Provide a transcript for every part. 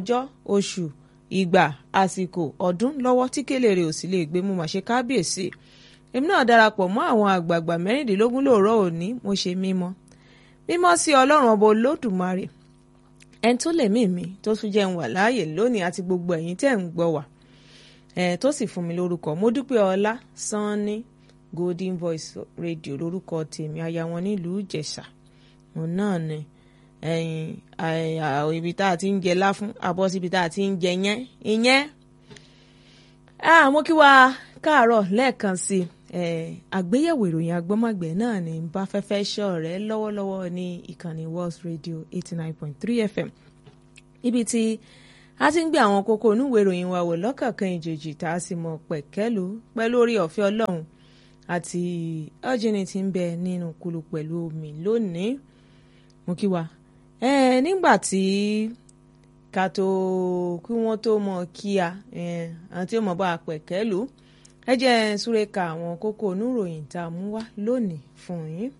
ọjọ́ oṣù ìgbà àsìkò ọdún lọ́wọ́ tí kélé rẹ̀ ò sì lè gbé mú màṣẹ kábíyèsí èmi náà darapọ̀ mọ́ àwọn àgbààgbà mẹ́rìndínlógún lóòrọ̀ òní mo ṣe mímọ́ mímọ́ sí ọlọ́run ọba olódùmarè ẹni tó lè mí mi tó tún jẹ́ ń wà láàyè lónìí àti gbogbo ẹ̀yin tẹ́ ń gbọ́ wà ẹ̀ tó sì fún mi lórúkọ mo dúpẹ́ ọlá sanni golden voice radio lórúkọ tèmi aya wọn nílùú ìjẹ̀ṣà òun náà ni ẹ̀yìn ibi tá a ti ń jẹ láfún abọ́ síbi tá a ti ń jẹ yẹn ìyẹn mo kí wa káàárọ̀ lẹ́ẹ̀kan sí i àgbéyẹ̀wò ìròyìn agbọ́mọ̀gbẹ́ náà ní bá fẹ́fẹ́ ṣọ́ rẹ̀ lọ́wọ́lọ́wọ́ ní ìkànnì World Radio eighty nine point three FM ibi tí a ti ń gbé àwọn kókó onúwèé ìròyìn wa wò lọ́kọ̀ọ̀kan ìjòjì tá a sì mọ̀ pẹ̀kẹ́lu pẹ̀lú orí ọ̀fẹ́ ọlọ́run àti ọ́jìnì tí ń bẹ nínú kulu pẹ̀lú omi lónìí mo kí wa nígbà tí ká tó kí wọ́n tó mọ̀ kíá àti ó mọ̀ bá a pẹ̀kẹ́lu ẹ jẹ́ súré ka àwọn kókó oníròyìn tá a mú wá lónìí fún yín.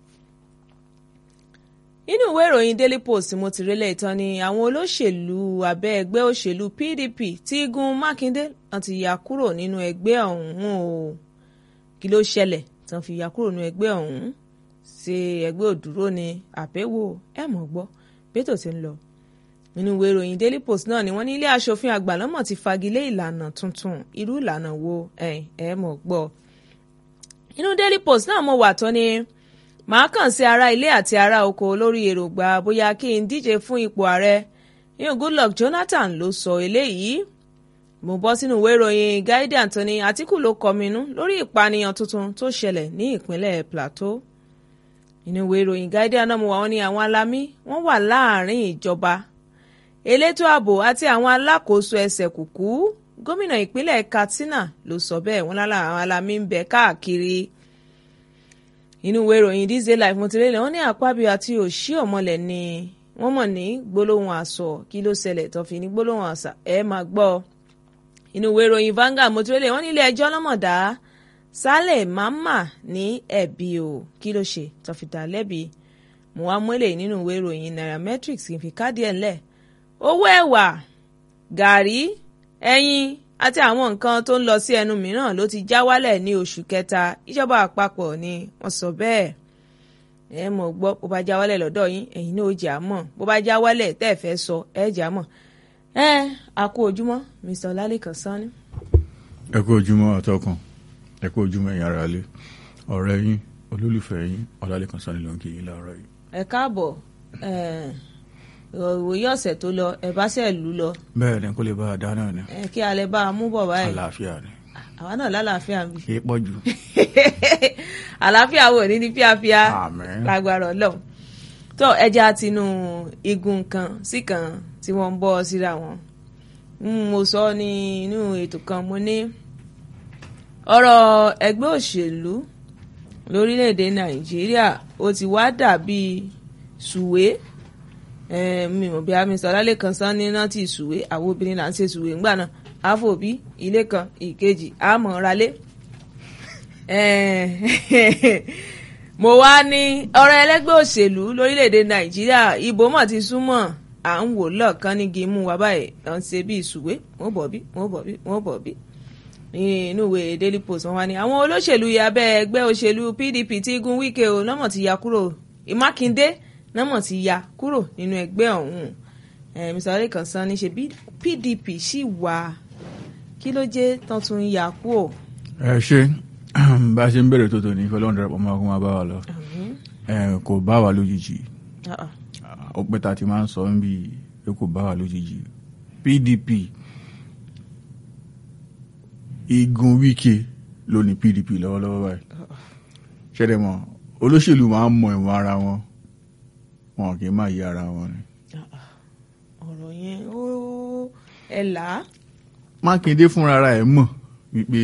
nínú ìwé ìròyìn Daily Post mo ti rélẹ̀ ìtàn ni àwọn olóṣèlú abẹ́ ẹgbẹ́ òṣèlú PDP tí gun Mákindé wọ́n ti yà kúrò nínú ẹgbẹ́ ọ̀hún o kí ló ṣẹlẹ̀ tí wọ́n fi yà kúrò nínú ẹgbẹ́ ọ̀hún ṣe ẹgbẹ́ òdúró ni àbẹ̀wò ẹ̀ mọ̀ gbọ́ bẹ́tò ti ń lọ nínú ìwé ìròyìn Daily Post náà ni wọ́n ní ilé aṣòfin àgbà lọ́mọ̀ ti fagilé ìlànà tuntun irú ìlànà wo ẹ ẹ mọ̀ gbọ́. inú Daily Post náà mo wà tán ni màá kàn sí ará ilé àti ará oko lórí èròǹgbà bóyá kí n díje fún ipò ààrẹ yíyan Goodluck Jonathan ló sọ eléyìí mo bọ́ sínú ìwé ìròyìn Guardian tó ní Àtíkù ló kọminú lórí ìpànìyàn tuntun tó ṣẹlẹ̀ ní ìpínlẹ̀ Plateau inú ìwé ìròyìn Guardian náà mo wà wọ́n ní àwọn alámí wọ́n wà láàrin ìjọba elétò ààbò àti àwọn alákòóso ẹsẹ̀ kùkú gómìnà ìpínlẹ̀ Katsina ló sọ bẹ́ẹ̀ wọ́n lára àwọn alamí ń bẹ káàkiri inú ìwé ìròyìn This Day Life mo ti rélẹ̀ wọ́n ní Akpabio àti Òṣì Ọ̀mọ̀lẹ̀ ni wọ́n mọ̀ ní gbólóhùn àsọ kí ló ṣẹlẹ̀ tó fi ní gbólóhùn àṣà ẹ̀ máa gbọ́ inú ìwé ìròyìn Vanguard mo ti rélẹ̀ wọ́n ní ilé ẹjọ́ lọ́mọ̀dá Sálẹ̀ Mámà ní ẹ̀bi o kí ló ṣe tó fi dá lẹ́bi mo wá mọ́lẹ̀ nínú ìwé ìròyìn Nairametrics kì í fi káàdì ẹ̀ ńlẹ̀ owó ẹ̀wà gàrí ẹyin àti àwọn nǹkan tó ń lọ sí ẹnu mìíràn ló ti já wálẹ̀ ní oṣù kẹta ìjọba àpapọ̀ ni wọ́n sọ bẹ́ẹ̀ ẹ mọ̀ gbọ́ bó bá já wálẹ̀ lọ́dọ̀ yín ẹ̀yin náà ó jà á mọ̀ bó bá já wálẹ̀ tẹ́ ẹ fẹ́ sọ ẹ jà á mọ̀ ẹ a kú ojúmọ́ Mr. Ọlálẹ́kan Sanni. ẹ kú ojúmọ́ àtọkùn ẹ kú ojúmọ́ ẹ̀yin ará ilé ọ̀rẹ́ yín olólùfẹ́ yín Ọlálẹ́kan Sanni ló ń kí yín láàárọ̀ yìí. ẹ káàbọ̀ òwòye ọ̀sẹ̀ tó lọ ẹ bá ṣe lù lọ. bẹ́ẹ̀ ni kó lè bá a dá náà ni. kí alẹ́ bá a mú bọ̀ báyìí. àlàáfíà ni. àwa náà lálàáfíà ń bì. kì í pọ̀ jù. àlàáfíà wò ní ní fíafíà Àmín. lágbára Ọlọ́run. tó ẹja tinú igun kan sí kan tí wọ́n ń bọ́ síra wọn. mo sọ ní inú ètò kan mo ní ọ̀rọ̀ ẹgbẹ́ òṣèlú lórílẹ̀‐èdè Nàìjíríà ó ti wá dàbí sùwé mi ò bí amí Ọlálẹ́kan Sanni náà ti sùwé àwọn obìnrin là ń ṣe sùwé ńgbà náà àfòbí ilé kan ìkejì àmọ̀ralé. mo wá ní ọ̀rọ̀ ẹlẹ́gbẹ́ òṣèlú lórílẹ̀‐èdè Nàìjíríà ìbò mọ̀ ti súnmọ́ à ń wò lọ́ọ̀kan ní gímú wa báyìí à ń ṣe bí ìsùwé wọ́n bọ̀ bí wọ́n bọ̀ bí wọ́n bọ̀ bí inú ìwé Daily Post wọn wá ní àwọn olóṣèlú abẹ́ ẹgbẹ́ òṣèlú PDP tí gun Wike o lọ́mọ̀ ti ya kúrò Mákindé nọ́mọ̀ ti ya kúrò nínú ẹgbẹ́ ọ̀hún Mr. Ọlálẹ́kan Sanni ṣe bí PDP sì wà kí ló jẹ́ tán tún ń ya kú ò. ẹ ṣe bá a ṣe ń bẹ̀rẹ̀ tó tòní kí ọlọ́run darapọ̀ mọ́ akó máa bá wa lọ ẹ kò bá wa lójijì ó pẹ́ ta ti máa ń sọ ń bí pé kò bá wa lójijì PDP igun Wike ló ní PDP lọ́wọ́lọ́wọ́ báyìí ṣẹ́dẹ̀ mọ́ olóṣèlú máa ń mọ ìwọ̀n ara wọn wọn kì í máa yí ara wọn ni. ọ̀rọ̀ yẹn ó ẹ là á. Mákindé fúnra ara ẹ̀ mọ̀ wípé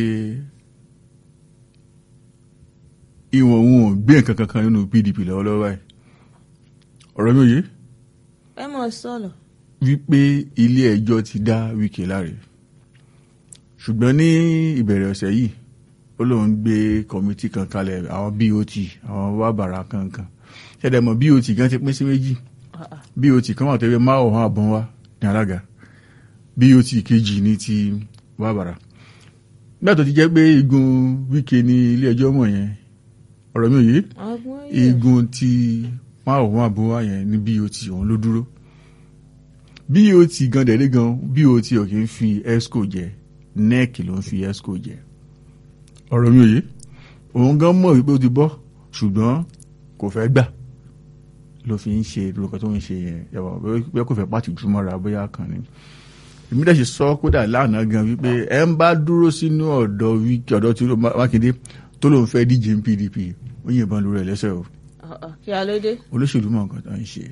ìwọ̀n òun ò gbé nǹkan kankan nínú PDP lọ́wọ́lọ́wọ́ báyìí ọ̀rọ̀ mi ò yé ẹ mọ̀ sọ̀rọ̀. wípé ilé ẹjọ́ ti dá Wike láre ṣùgbọ́n ní ìbẹ̀rẹ̀ ọ̀sẹ̀ yìí ó lóun gbé kọ́mítì kan kalẹ̀ àwọn BOT àwọn wàbàrà kankan ṣẹ̀dẹ̀ mọ̀ BOT gan ti pín sí méjì BOT kan wà tó yẹ máa ọ̀hún àbọ̀n wa ní alága bot kejì ní ti wàbàrà nígbà tó ti jẹ́ pé igun wíkẹ́ ní ilé ẹjọ́ mọ̀ yẹn ọ̀rọ̀ mi ò yé ọgbọ́n yìí igun tí wọn àwọn wọn àbúrò wa yẹn ní bot òun ló dúró bot gan dẹ̀dẹ̀ gan bot ò kì í fi esco jẹ nec ló ń fi esco jẹ ọ̀rọ̀ mi ò yé òun gan mọ̀ wípé ó ti bọ́ ṣùgbọ́n kò fẹ́ gbà ló fi ń ṣe lórúkọ tó ń ṣe yẹn yàrá bóyá kò fẹ́ pàtì jùmọ̀ra bóyá kan ni èmi dẹ̀ ṣe sọ kódà lánàá gan wípé ẹ ń bá dúró sínú ọ̀dọ̀ wíkì ọ̀dọ̀ tí Mákindé tó lóun fẹ́ díje ní PDP ó yìnbọn lórí ẹ̀ lẹ́sẹ̀ o Ọ̀, ọ̀, kí a ló dé. olóṣèlú mọ̀ nǹkan tó ń ṣe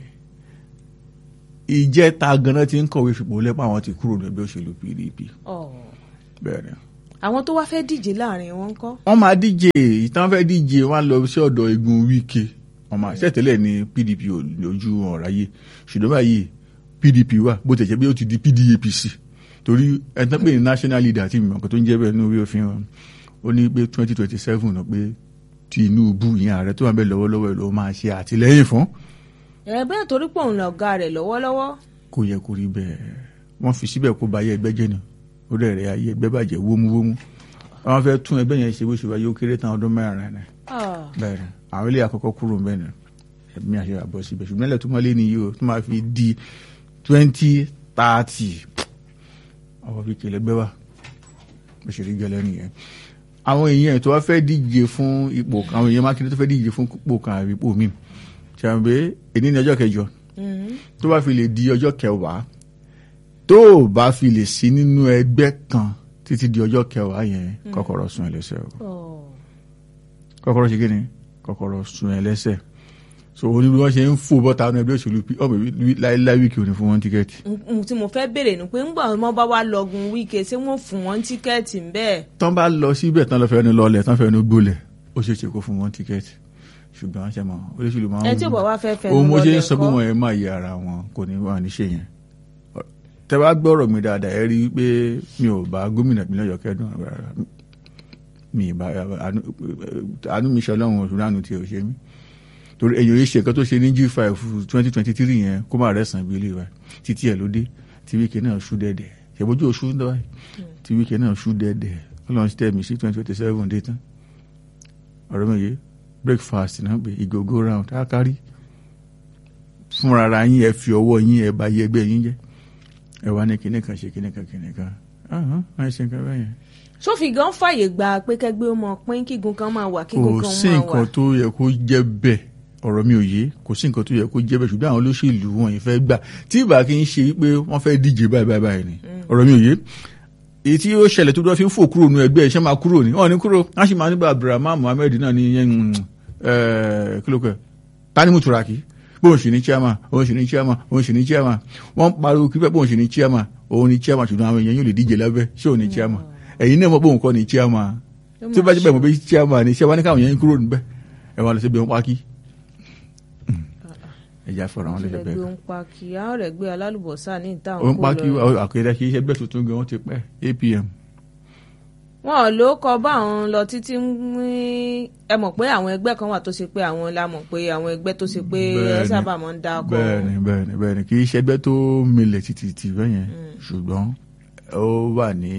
ìjẹta ganan ti ń kọ̀wé fipò lẹ́pọ̀ àwọn ti kúrò ní ẹgbẹ́ òṣèlú PDP Ọ̀, bẹ́ẹ̀ ni àwọn tó wá fẹ́ díje láàrin wọn kọ́. wọ́n máa díje ìtàn fẹ́ díje wọ́n á lọ sí ọ̀dọ̀ igun Wike wọ́n máa ṣẹ̀tẹ́lẹ̀ ní PDP ò lójú ọ̀ráyé ṣùgbọ́n báyìí PDP wà bó tẹ̀ jẹ́ pé ó ti di PDAPC torí ẹ̀tàn pé ní national leader tí mi mọ̀ nǹkan tó ń jẹ́ bẹ́ẹ̀ ní orí òfin wọn ó ní pé twenty twenty seven náà pé Tinubu ìyẹn ààrẹ tó wà bẹ́ẹ̀ lọ́wọ́lọ́wọ́ ẹ̀ ló máa ṣe àtìlẹ́yìn fún ẹ bẹ́ẹ̀ torí pé òun lọ̀gá rẹ̀ lọ́wọ́lọ́wọ́. kò yẹ kó rí bẹ́ẹ̀ wọ́n fi síbẹ̀ kó ba ayé ẹgbẹ́ jẹ́ ni ó dẹ̀ rẹ̀ ayé ẹgbẹ́ bàjẹ́ wómúwómú wọ́n fẹ́ tún ẹgbẹ́ yẹn ṣe bó ṣe wáyé ó kéré tán ọdún mẹ́rin rẹ̀ Ọ̀, bẹ́ẹ̀ ni àwọn ilé àkọ́kọ́ kúrò ń bẹ́ẹ̀ ni ẹ̀mí àṣẹ àbọ̀ síbẹ̀ ṣùgbọ́n ilẹ̀ tó mọ́lé ni yìí o tó máa fi di twenty thirty ọwọ́ fi kele gbẹ́ wa bó ṣe rí gẹ́lẹ́ nìyẹn àwọn èèyàn tó wá fẹ́ díje fún ipò kan àwọn èèyàn Mákindé tó fẹ́ díje fún ipò kan àbí ipò míì ṣàǹbé èní ní ọjọ́ kẹjọ mhm. tó bá fi lè di ọjọ́ kẹwàá tó o bá fi lè sí nínú ẹgbẹ́ kan títí di ọjọ́ kẹwàá yẹn kọ́kọ́rọ́ sún ẹ lẹ́sẹ̀ o Ọ̀, kọ́kọ́rọ́ ṣe kí ni kọ́kọ́rọ́ sún ẹ lẹ́sẹ̀ so òní bí wọ́n ṣe ń fò bọ́ta nínú ẹgbẹ́ òṣèlú P- ọmọ ìwé láíláí wíkì òní fún wọn tíkẹ́ẹ̀tì n- n- tí mo fẹ́ béèrè ni pé ńgbà wọn bá wá lọ́gun Wike ṣé wọ́n fún wọn tíkẹ́ẹ̀tì ń bẹ́ẹ̀. tán bá lọ síbẹ̀ tán lọ fẹ́ ní lọlẹ̀ tán fẹ́ ní gbólẹ̀ ó ṣeé ṣe kó fún wọn tíkẹ́ẹ̀tì ṣùgbọ́n ṣe mọ̀ olóṣèlú máa ń ẹ tí ò bá wá fẹ́ fẹ́ ohun mo ṣe ń lọ́lẹ̀ sọ pé ńkọ́? wọn yẹn máa yẹ ara wọn kò ní wà ní ṣe yẹn tẹ bá gbọ́rọ̀ mi dáadáa ẹ rí i pé mi ò bá gómìnà ìpínlẹ̀ Ọ̀yọ́ kẹ́dùn rárá mi ì bá àánú àánú mi ṣe ọlọ́run oṣù lánàá tí ò ṣe mí torí èyàn yìí ṣe nǹkan tó ṣe ní G5 twenty twenty three yẹn kó má rẹ̀ sàn bí ilé wa títí ẹ̀ ló dé tí wíkẹ́ náà ṣú dẹ́dẹ̀ ṣèbójú oṣù ń dọ́wọ́ tí wíkẹ́ náà ṣú dẹ́dẹ̀ ọlọ́run ṣe tẹ̀mí sí twenty twenty seven dé tán ọ̀rọ̀ mi yé breakfast náà pé ìgò go round á kárí fúnra ara yín ẹ fi ọwọ́ yín ẹ bá yẹ ẹgbẹ́ yín jẹ́ ẹ wá ní kinní kan ṣe kinní kan kinní kan ahàn máa ṣe nǹkan bẹ́ẹ̀ yẹn. sófin gan fàyè gba pé kẹgbẹ́ ó mọ pín kígun kan máa wà kígun kò kan sí máa wà. nǹkan tó yẹ kó jẹ́ bẹ́ẹ̀ ọ̀rọ̀ mi ò yé kò sí nǹkan tó yẹ kó jẹ́ bẹ́ẹ̀ ṣùgbọ́n àwọn olóṣèlú wọn yìí fẹ́ gbà tí ìbá kí n ṣe wípé wọ́n fẹ́ díje báyìí báyìí báyìí ni ọ̀rọ̀ mi ò yé èyí tí ó ṣẹlẹ̀ tó dọ́ fi ń fò kúrò nínú ẹgbẹ́ iṣẹ́ máa kúrò ní wọ́n ní kúrò wọ́n sì máa nígbà Abdulrahman Muhammed náà ní yẹn kílókè Tanimu Turaki bóun sì ní chairman òun sì ní chairman òun sì ní chairman wọ́n pariwo kí pẹ́ bóun sì ní chairman òun ní chairman ṣùgbọ́n àwọn èèyàn yóò lè díje lábẹ́ ṣé òun ní chairman ẹ̀yin náà mọ̀ bóun kọ́ ní chairman tí ó bá jẹ́ bẹ́ẹ̀ mọ̀ bí chairman ni ṣé wọ́n ní káwọn èèyàn kúrò níbẹ̀ ẹ̀ wọ́n lọ sí ibi wọn pákí ẹ̀já fọ̀rọ̀ àwọn lẹ́sẹ̀ bẹ́ẹ̀ ẹgbẹ́ ń pa kí á rẹ̀ gbé alálùbọ́sà ní ìta ó ń òun pa kó kí lọ. àkẹ́dá kì í ṣe ẹgbẹ́ tuntun gan wọ́n ti pẹ́ APM wọn ò ló kọ bá àwọn lọ títí ní ẹ mọ̀ pé àwọn ẹgbẹ́ kan wà tó ṣe pé àwọn la mọ̀ pé àwọn ẹgbẹ́ tó ṣe pé ẹ Bẹ́ẹ̀ni, sábà máa ń dá ọkọ. bẹ́ẹ̀ni bẹ́ẹ̀ni bẹ́ẹ̀ni kì í ṣe ẹgbẹ́ tó milẹ̀ títí tì bẹ́ẹ̀ yẹn ṣùgbọ́n ó wà ní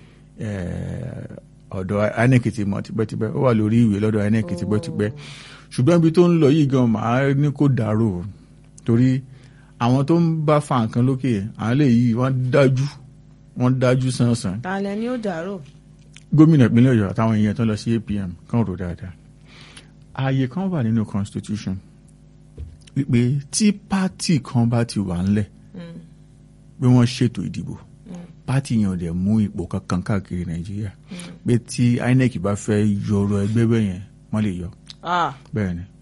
eh, ọ̀dọ̀ INEC ti mọ̀ tipẹ́tipẹ́ ó wà lórí ìwé lọ́dọ̀ INEC tipẹ́tipẹ́ ṣùgbọ́n ibi tó ń lọ yìí gan màá ní kó dàrú o. torí àwọn tó ń bá fa nǹkan lókè àwọn lè yí wọ́n dájú wọ́n dájú sánsan ta lẹ ni ó dàrú. gómìnà ìpínlẹ̀ Ọ̀yọ́ àtàwọn èèyàn tó lọ sí APM kan rò dáadáa ààyè kan wà nínú constitution wípé tí pátì kan bá ti wà ńlẹ̀ pé wọ́n ṣètò ìdìbò pátì yẹn ò dẹ̀ mú ipò kankan káàkiri Nàìjíríà pé tí INEC bá fẹ́ yọrọ ẹgbẹ́ bẹ́ẹ̀ yẹn wọ́n lè yọ Ah, bẹ́ẹ̀ ni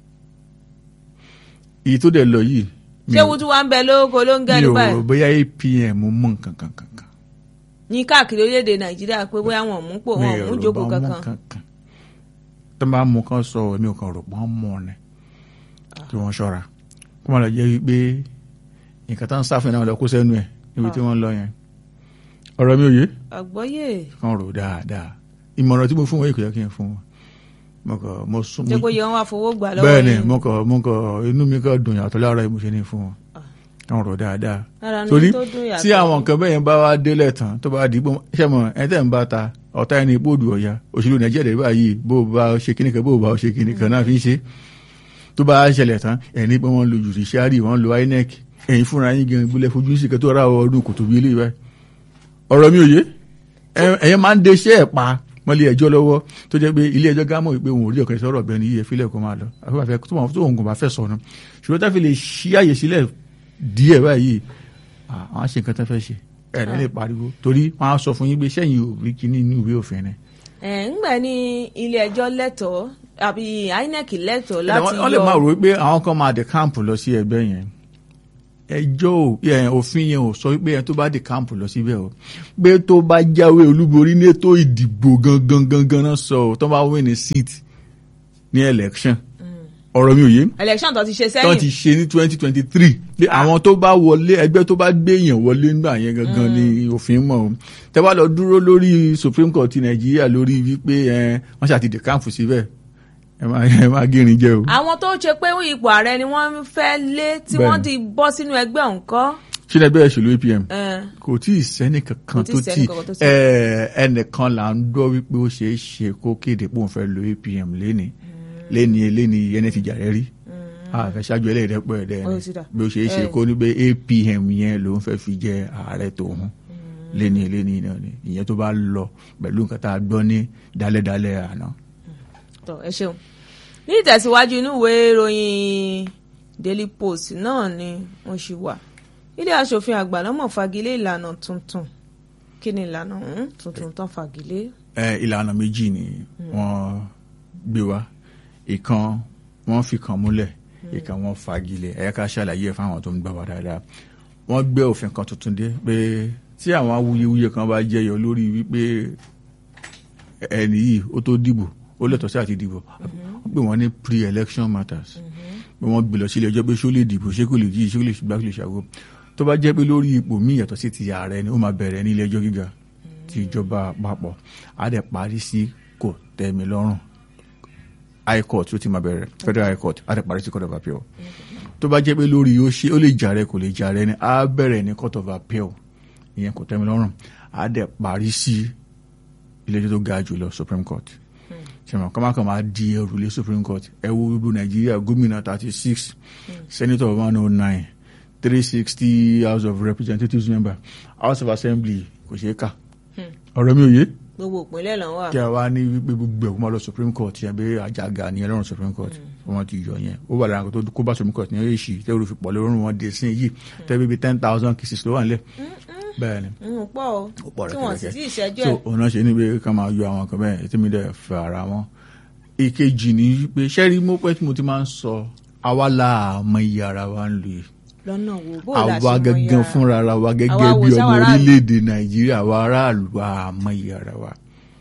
èyí tó dẹ̀ lọ yìí mi ṣé ò- wutu wa ń bẹ lóko ló ń mi gẹnu ò rò báyìí bóyá APM mú nǹkan kan kankan ní káàkiri orílẹ̀-èdè nàìjíríà pé bóyá wọn ò mú pò wọn ò mú jókòó bá mú kankan. kankan tó bá mú kan sọ èmi ò kàn rò pọ́n mọ́ ni kí wọ́n ṣọ́ra kó má lọ jẹ́ wípé nǹkan tó ń sáfìn náà lọ kó sẹ́nu ẹ̀ níbi tí wọ́n lọ yẹn ọ̀rọ̀ mi ò yé àgbọ́yé kàn rò dáadáa ìmọ̀ràn tí mo fún wọn yìí kò yẹ kí n fún wọn mo kàn mo sún jẹ́ kó yẹ wọn wá fowó gbà lọ́wọ́ bẹ́ẹ̀ ni yín. mo kàn mo kàn inú mi kàn dùn yàtọ̀ lára yìí mo ṣe ní fún wọn kàn rọ̀ dáadáa Lára ní torí tó dùn yàtọ̀. tí àwọn nǹkan bẹ́ẹ̀ yẹn bá wá délẹ̀ tán tó bá dìbò ṣẹ́mọ̀ ẹ̀ tẹ́ ń bá ta ọ̀tá ẹni bóòdù ọ̀ya òṣèlú nàìjíríà báyìí bó o bá ṣe kíní kan bó o bá ṣe kíní kan náà fi ń ṣe tó bá ṣẹlẹ̀ tán ẹni pé wọ́n lo judiciary wọ́n lo inec ẹ̀yin fúnra yín gan ìbúlẹ̀ fojú sí kẹ́tọ́ ra ọdún kò tóbi ilé ìbáyìí ọ̀rọ̀ mi ò yé ẹ̀yẹn máa ń de iṣẹ́ ẹ̀ pa mọ́lé ẹjọ́ lọ́wọ́ tó jẹ́ pé ilé ẹjọ́ gámọ̀ pé òun ò rí ọ̀kan sọ̀rọ̀ bẹ́ẹ̀ ni iye fílẹ̀ kó máa lọ àfẹ́fẹ́ tó wọn tó òun kò bá fẹ́ sọ̀nù ṣùgbọ́n tá fi lè ṣí àyè sílẹ̀ díẹ̀ báyìí àwọn ṣe nǹkan tó fẹ́ ṣe ẹ̀rẹ́ lè pariwo torí wọ́n á sọ fún yín pé sẹ́yìn ò rí kíní inú ìwé òfin ni. ẹ̀ ńgbà ní ilé ẹjọ́ lẹ́tọ̀ọ́ àbí INEC lẹ́tọ̀ọ́ láti yọ wọ́n lè máa rò wípé àwọn kan máa dé káàmpù lọ sí ẹgbẹ́ yẹn ẹjọ́ òfin yẹn ò sọ wípé ẹni tó bá dé káàmpù lọ síbẹ̀ o pé tó bá jáwé olúborí ní ètò ìdìbò gangan gangan náà sọ ọ́ tó bá win ní seat ní election ọ̀rọ̀ mi ò yé election tó ti ṣe tó ti sẹ́yìn ṣe ní twenty twenty three pé àwọn tó bá wọlé ẹgbẹ́ tó bá gbé èèyàn wọlé nígbà yẹn gangan ni òfin mọ̀ o tẹ́ bá lọ dúró lórí supreme court ti nàìjíríà lórí wípé ẹ wọ́n ṣàti dé káàmpù síbẹ̀ ẹ máa ẹ máa gírin jẹ o. àwọn tó ṣe pé ipò ààrẹ ni wọ́n fẹ́ lé tí Bẹ́ẹ̀ni. wọ́n ti bọ́ sínú ẹgbẹ́ ọ̀hún kọ́ ṣé ẹgbẹ́ ìṣèlú apm ẹ̀, kò tí ì sẹ́ni kankan Kò tí ì tó sẹ́ni tí kankan tó tí- ẹ, ẹnìkan là ń gbọ́ wípé ó ṣeé ṣe kó kéde pé òun fẹ́ lo apm léni léni léni yẹn ti jà rẹ rí àfẹ́ ṣáájú ẹlẹ́dẹ́pọ̀ ẹ̀dẹ́ Ó ni ti dà. bí ó ṣeé ṣe Eh. kó ní pé apm yẹn lòun fẹ́ fi jẹ ààrẹ tòun léni léni náà ni ìyẹn tó bá lọ pẹ̀lú nǹkan tá a gbọ́ ní dálẹ́dálẹ́ àná. tọ́ ẹ ṣeun ní ìtẹ̀síwájú inú ìwé ìròyìn Daily Post náà ni wọ́n ṣì wà ilé aṣòfin àgbà náà mọ̀ fagilé ìlànà tuntun kí ni ìlànà ọ̀hún tuntun tán fagilé ẹ ìlànà méjì ni wọ́n gbé wá ìkan wọ́n fi kan múlẹ̀ ìkan wọ́n fagilé ẹ̀yà ká ṣàlàyé ẹ̀ fáwọn tó ń gbà wá dáadáa wọ́n gbé òfin kan tuntun dé pé tí àwọn awuyewuye kan bá jẹyọ lórí wípé ẹni yìí ó tó dìbò ó lẹ́tọ̀ọ́ sí àti dìbò wọ́n pè wọ́n ní pre-election matters pé wọ́n gbé lọ sílé ẹjọ́ pé ṣó lè dìbò ṣé kò lè jí ṣé kò lè ṣùgbọ́n kò lè ṣàgó tó bá jẹ́ pé lórí ipò míì yàtọ̀ sí ti ààrẹ ni ó máa bẹ̀rẹ̀ ní ilé ẹjọ́ gíga ti ìjọba àpapọ̀ á dẹ̀ parí sí kò tẹ́mi lọ́rùn high court ló ti máa bẹ̀rẹ̀ federal high court á dẹ̀ parí sí court of appeal tó bá jẹ́ pé lórí ó ṣe ó lè jàre kò lè jàre ni á bẹ̀rẹ̀ ní court of appeal ìyẹn kò tẹ́mi lọ́rùn á dẹ̀ parí sí ilé ẹjọ́ tó ga jù lọ supreme court ṣèmọ̀ kọ́mákan máa di ẹrù lé supreme court ẹ wo gbogbo nàìjíríà gómìnà thirty six senator one oh nine three sixty house of representatives member house of assembly kò ṣeé kà ọ̀rọ̀ mi ò yé gbogbo ìpínlẹ̀ lọ́n wà kí a wá ní wípé gbogbo ẹ̀kú máa lọ supreme court yẹn bí àjàgà ní ẹlọ́run supreme court wọ́n ti yọ yẹn ó wà lára nǹkan tó kó bá supreme court ní èsì tẹ́wọ́n fi pọ̀ lórun wọn dé sí yìí tẹ́wọ́n bíi ten thousand cases ló wà nílẹ̀ bẹ́ẹ̀ ni ń pọ̀ o ó pọ̀ tí wọ́n sì rẹ̀kẹ̀rẹ̀kẹ̀. tí ì ṣẹ́jú so ẹ̀ òun náà ṣe ní pé ká máa yọ àwọn kan bẹ́ẹ̀ tí mi dẹ̀ fẹ́ ara wọn. ìkejì ni pé sẹ́rí mo pẹ́ tí mo ti máa ń sọ àwa la àmọ́ iye ara wa ń lò yìí lọ́nà wo bó la ṣe àwa mọ gangan yára fúnra ara wa gẹ́gẹ́ Àwa wo bí ọmọ sáwọn aráàlú? orílẹ̀-èdè nàìjíríà àwa aráàlú wa àmọ́ iye ara wa.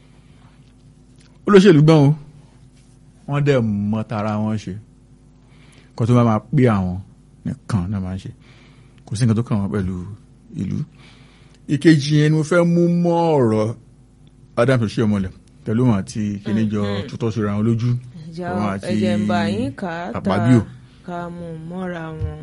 olóṣèlú gbọ́n o wọ́n dẹ̀ mọ tara wọn ṣe kó tó bá máa pé àwọn nìkan náà máa ń ṣe kò sí nǹkan tó kàn wọ́n pẹ̀lú ìlú. ìkejì yẹn ni mo fẹ́ mú mọ́ ọ̀rọ̀ Adams Oshiomhole pẹ̀lú wọn àti kíníjọ tutọ́ síra wọn lójú ẹ̀jẹ̀ òun àti ẹ̀jẹ̀ ń bá yín kà á ta Akpabio. ká mú un mọ́ra wọn.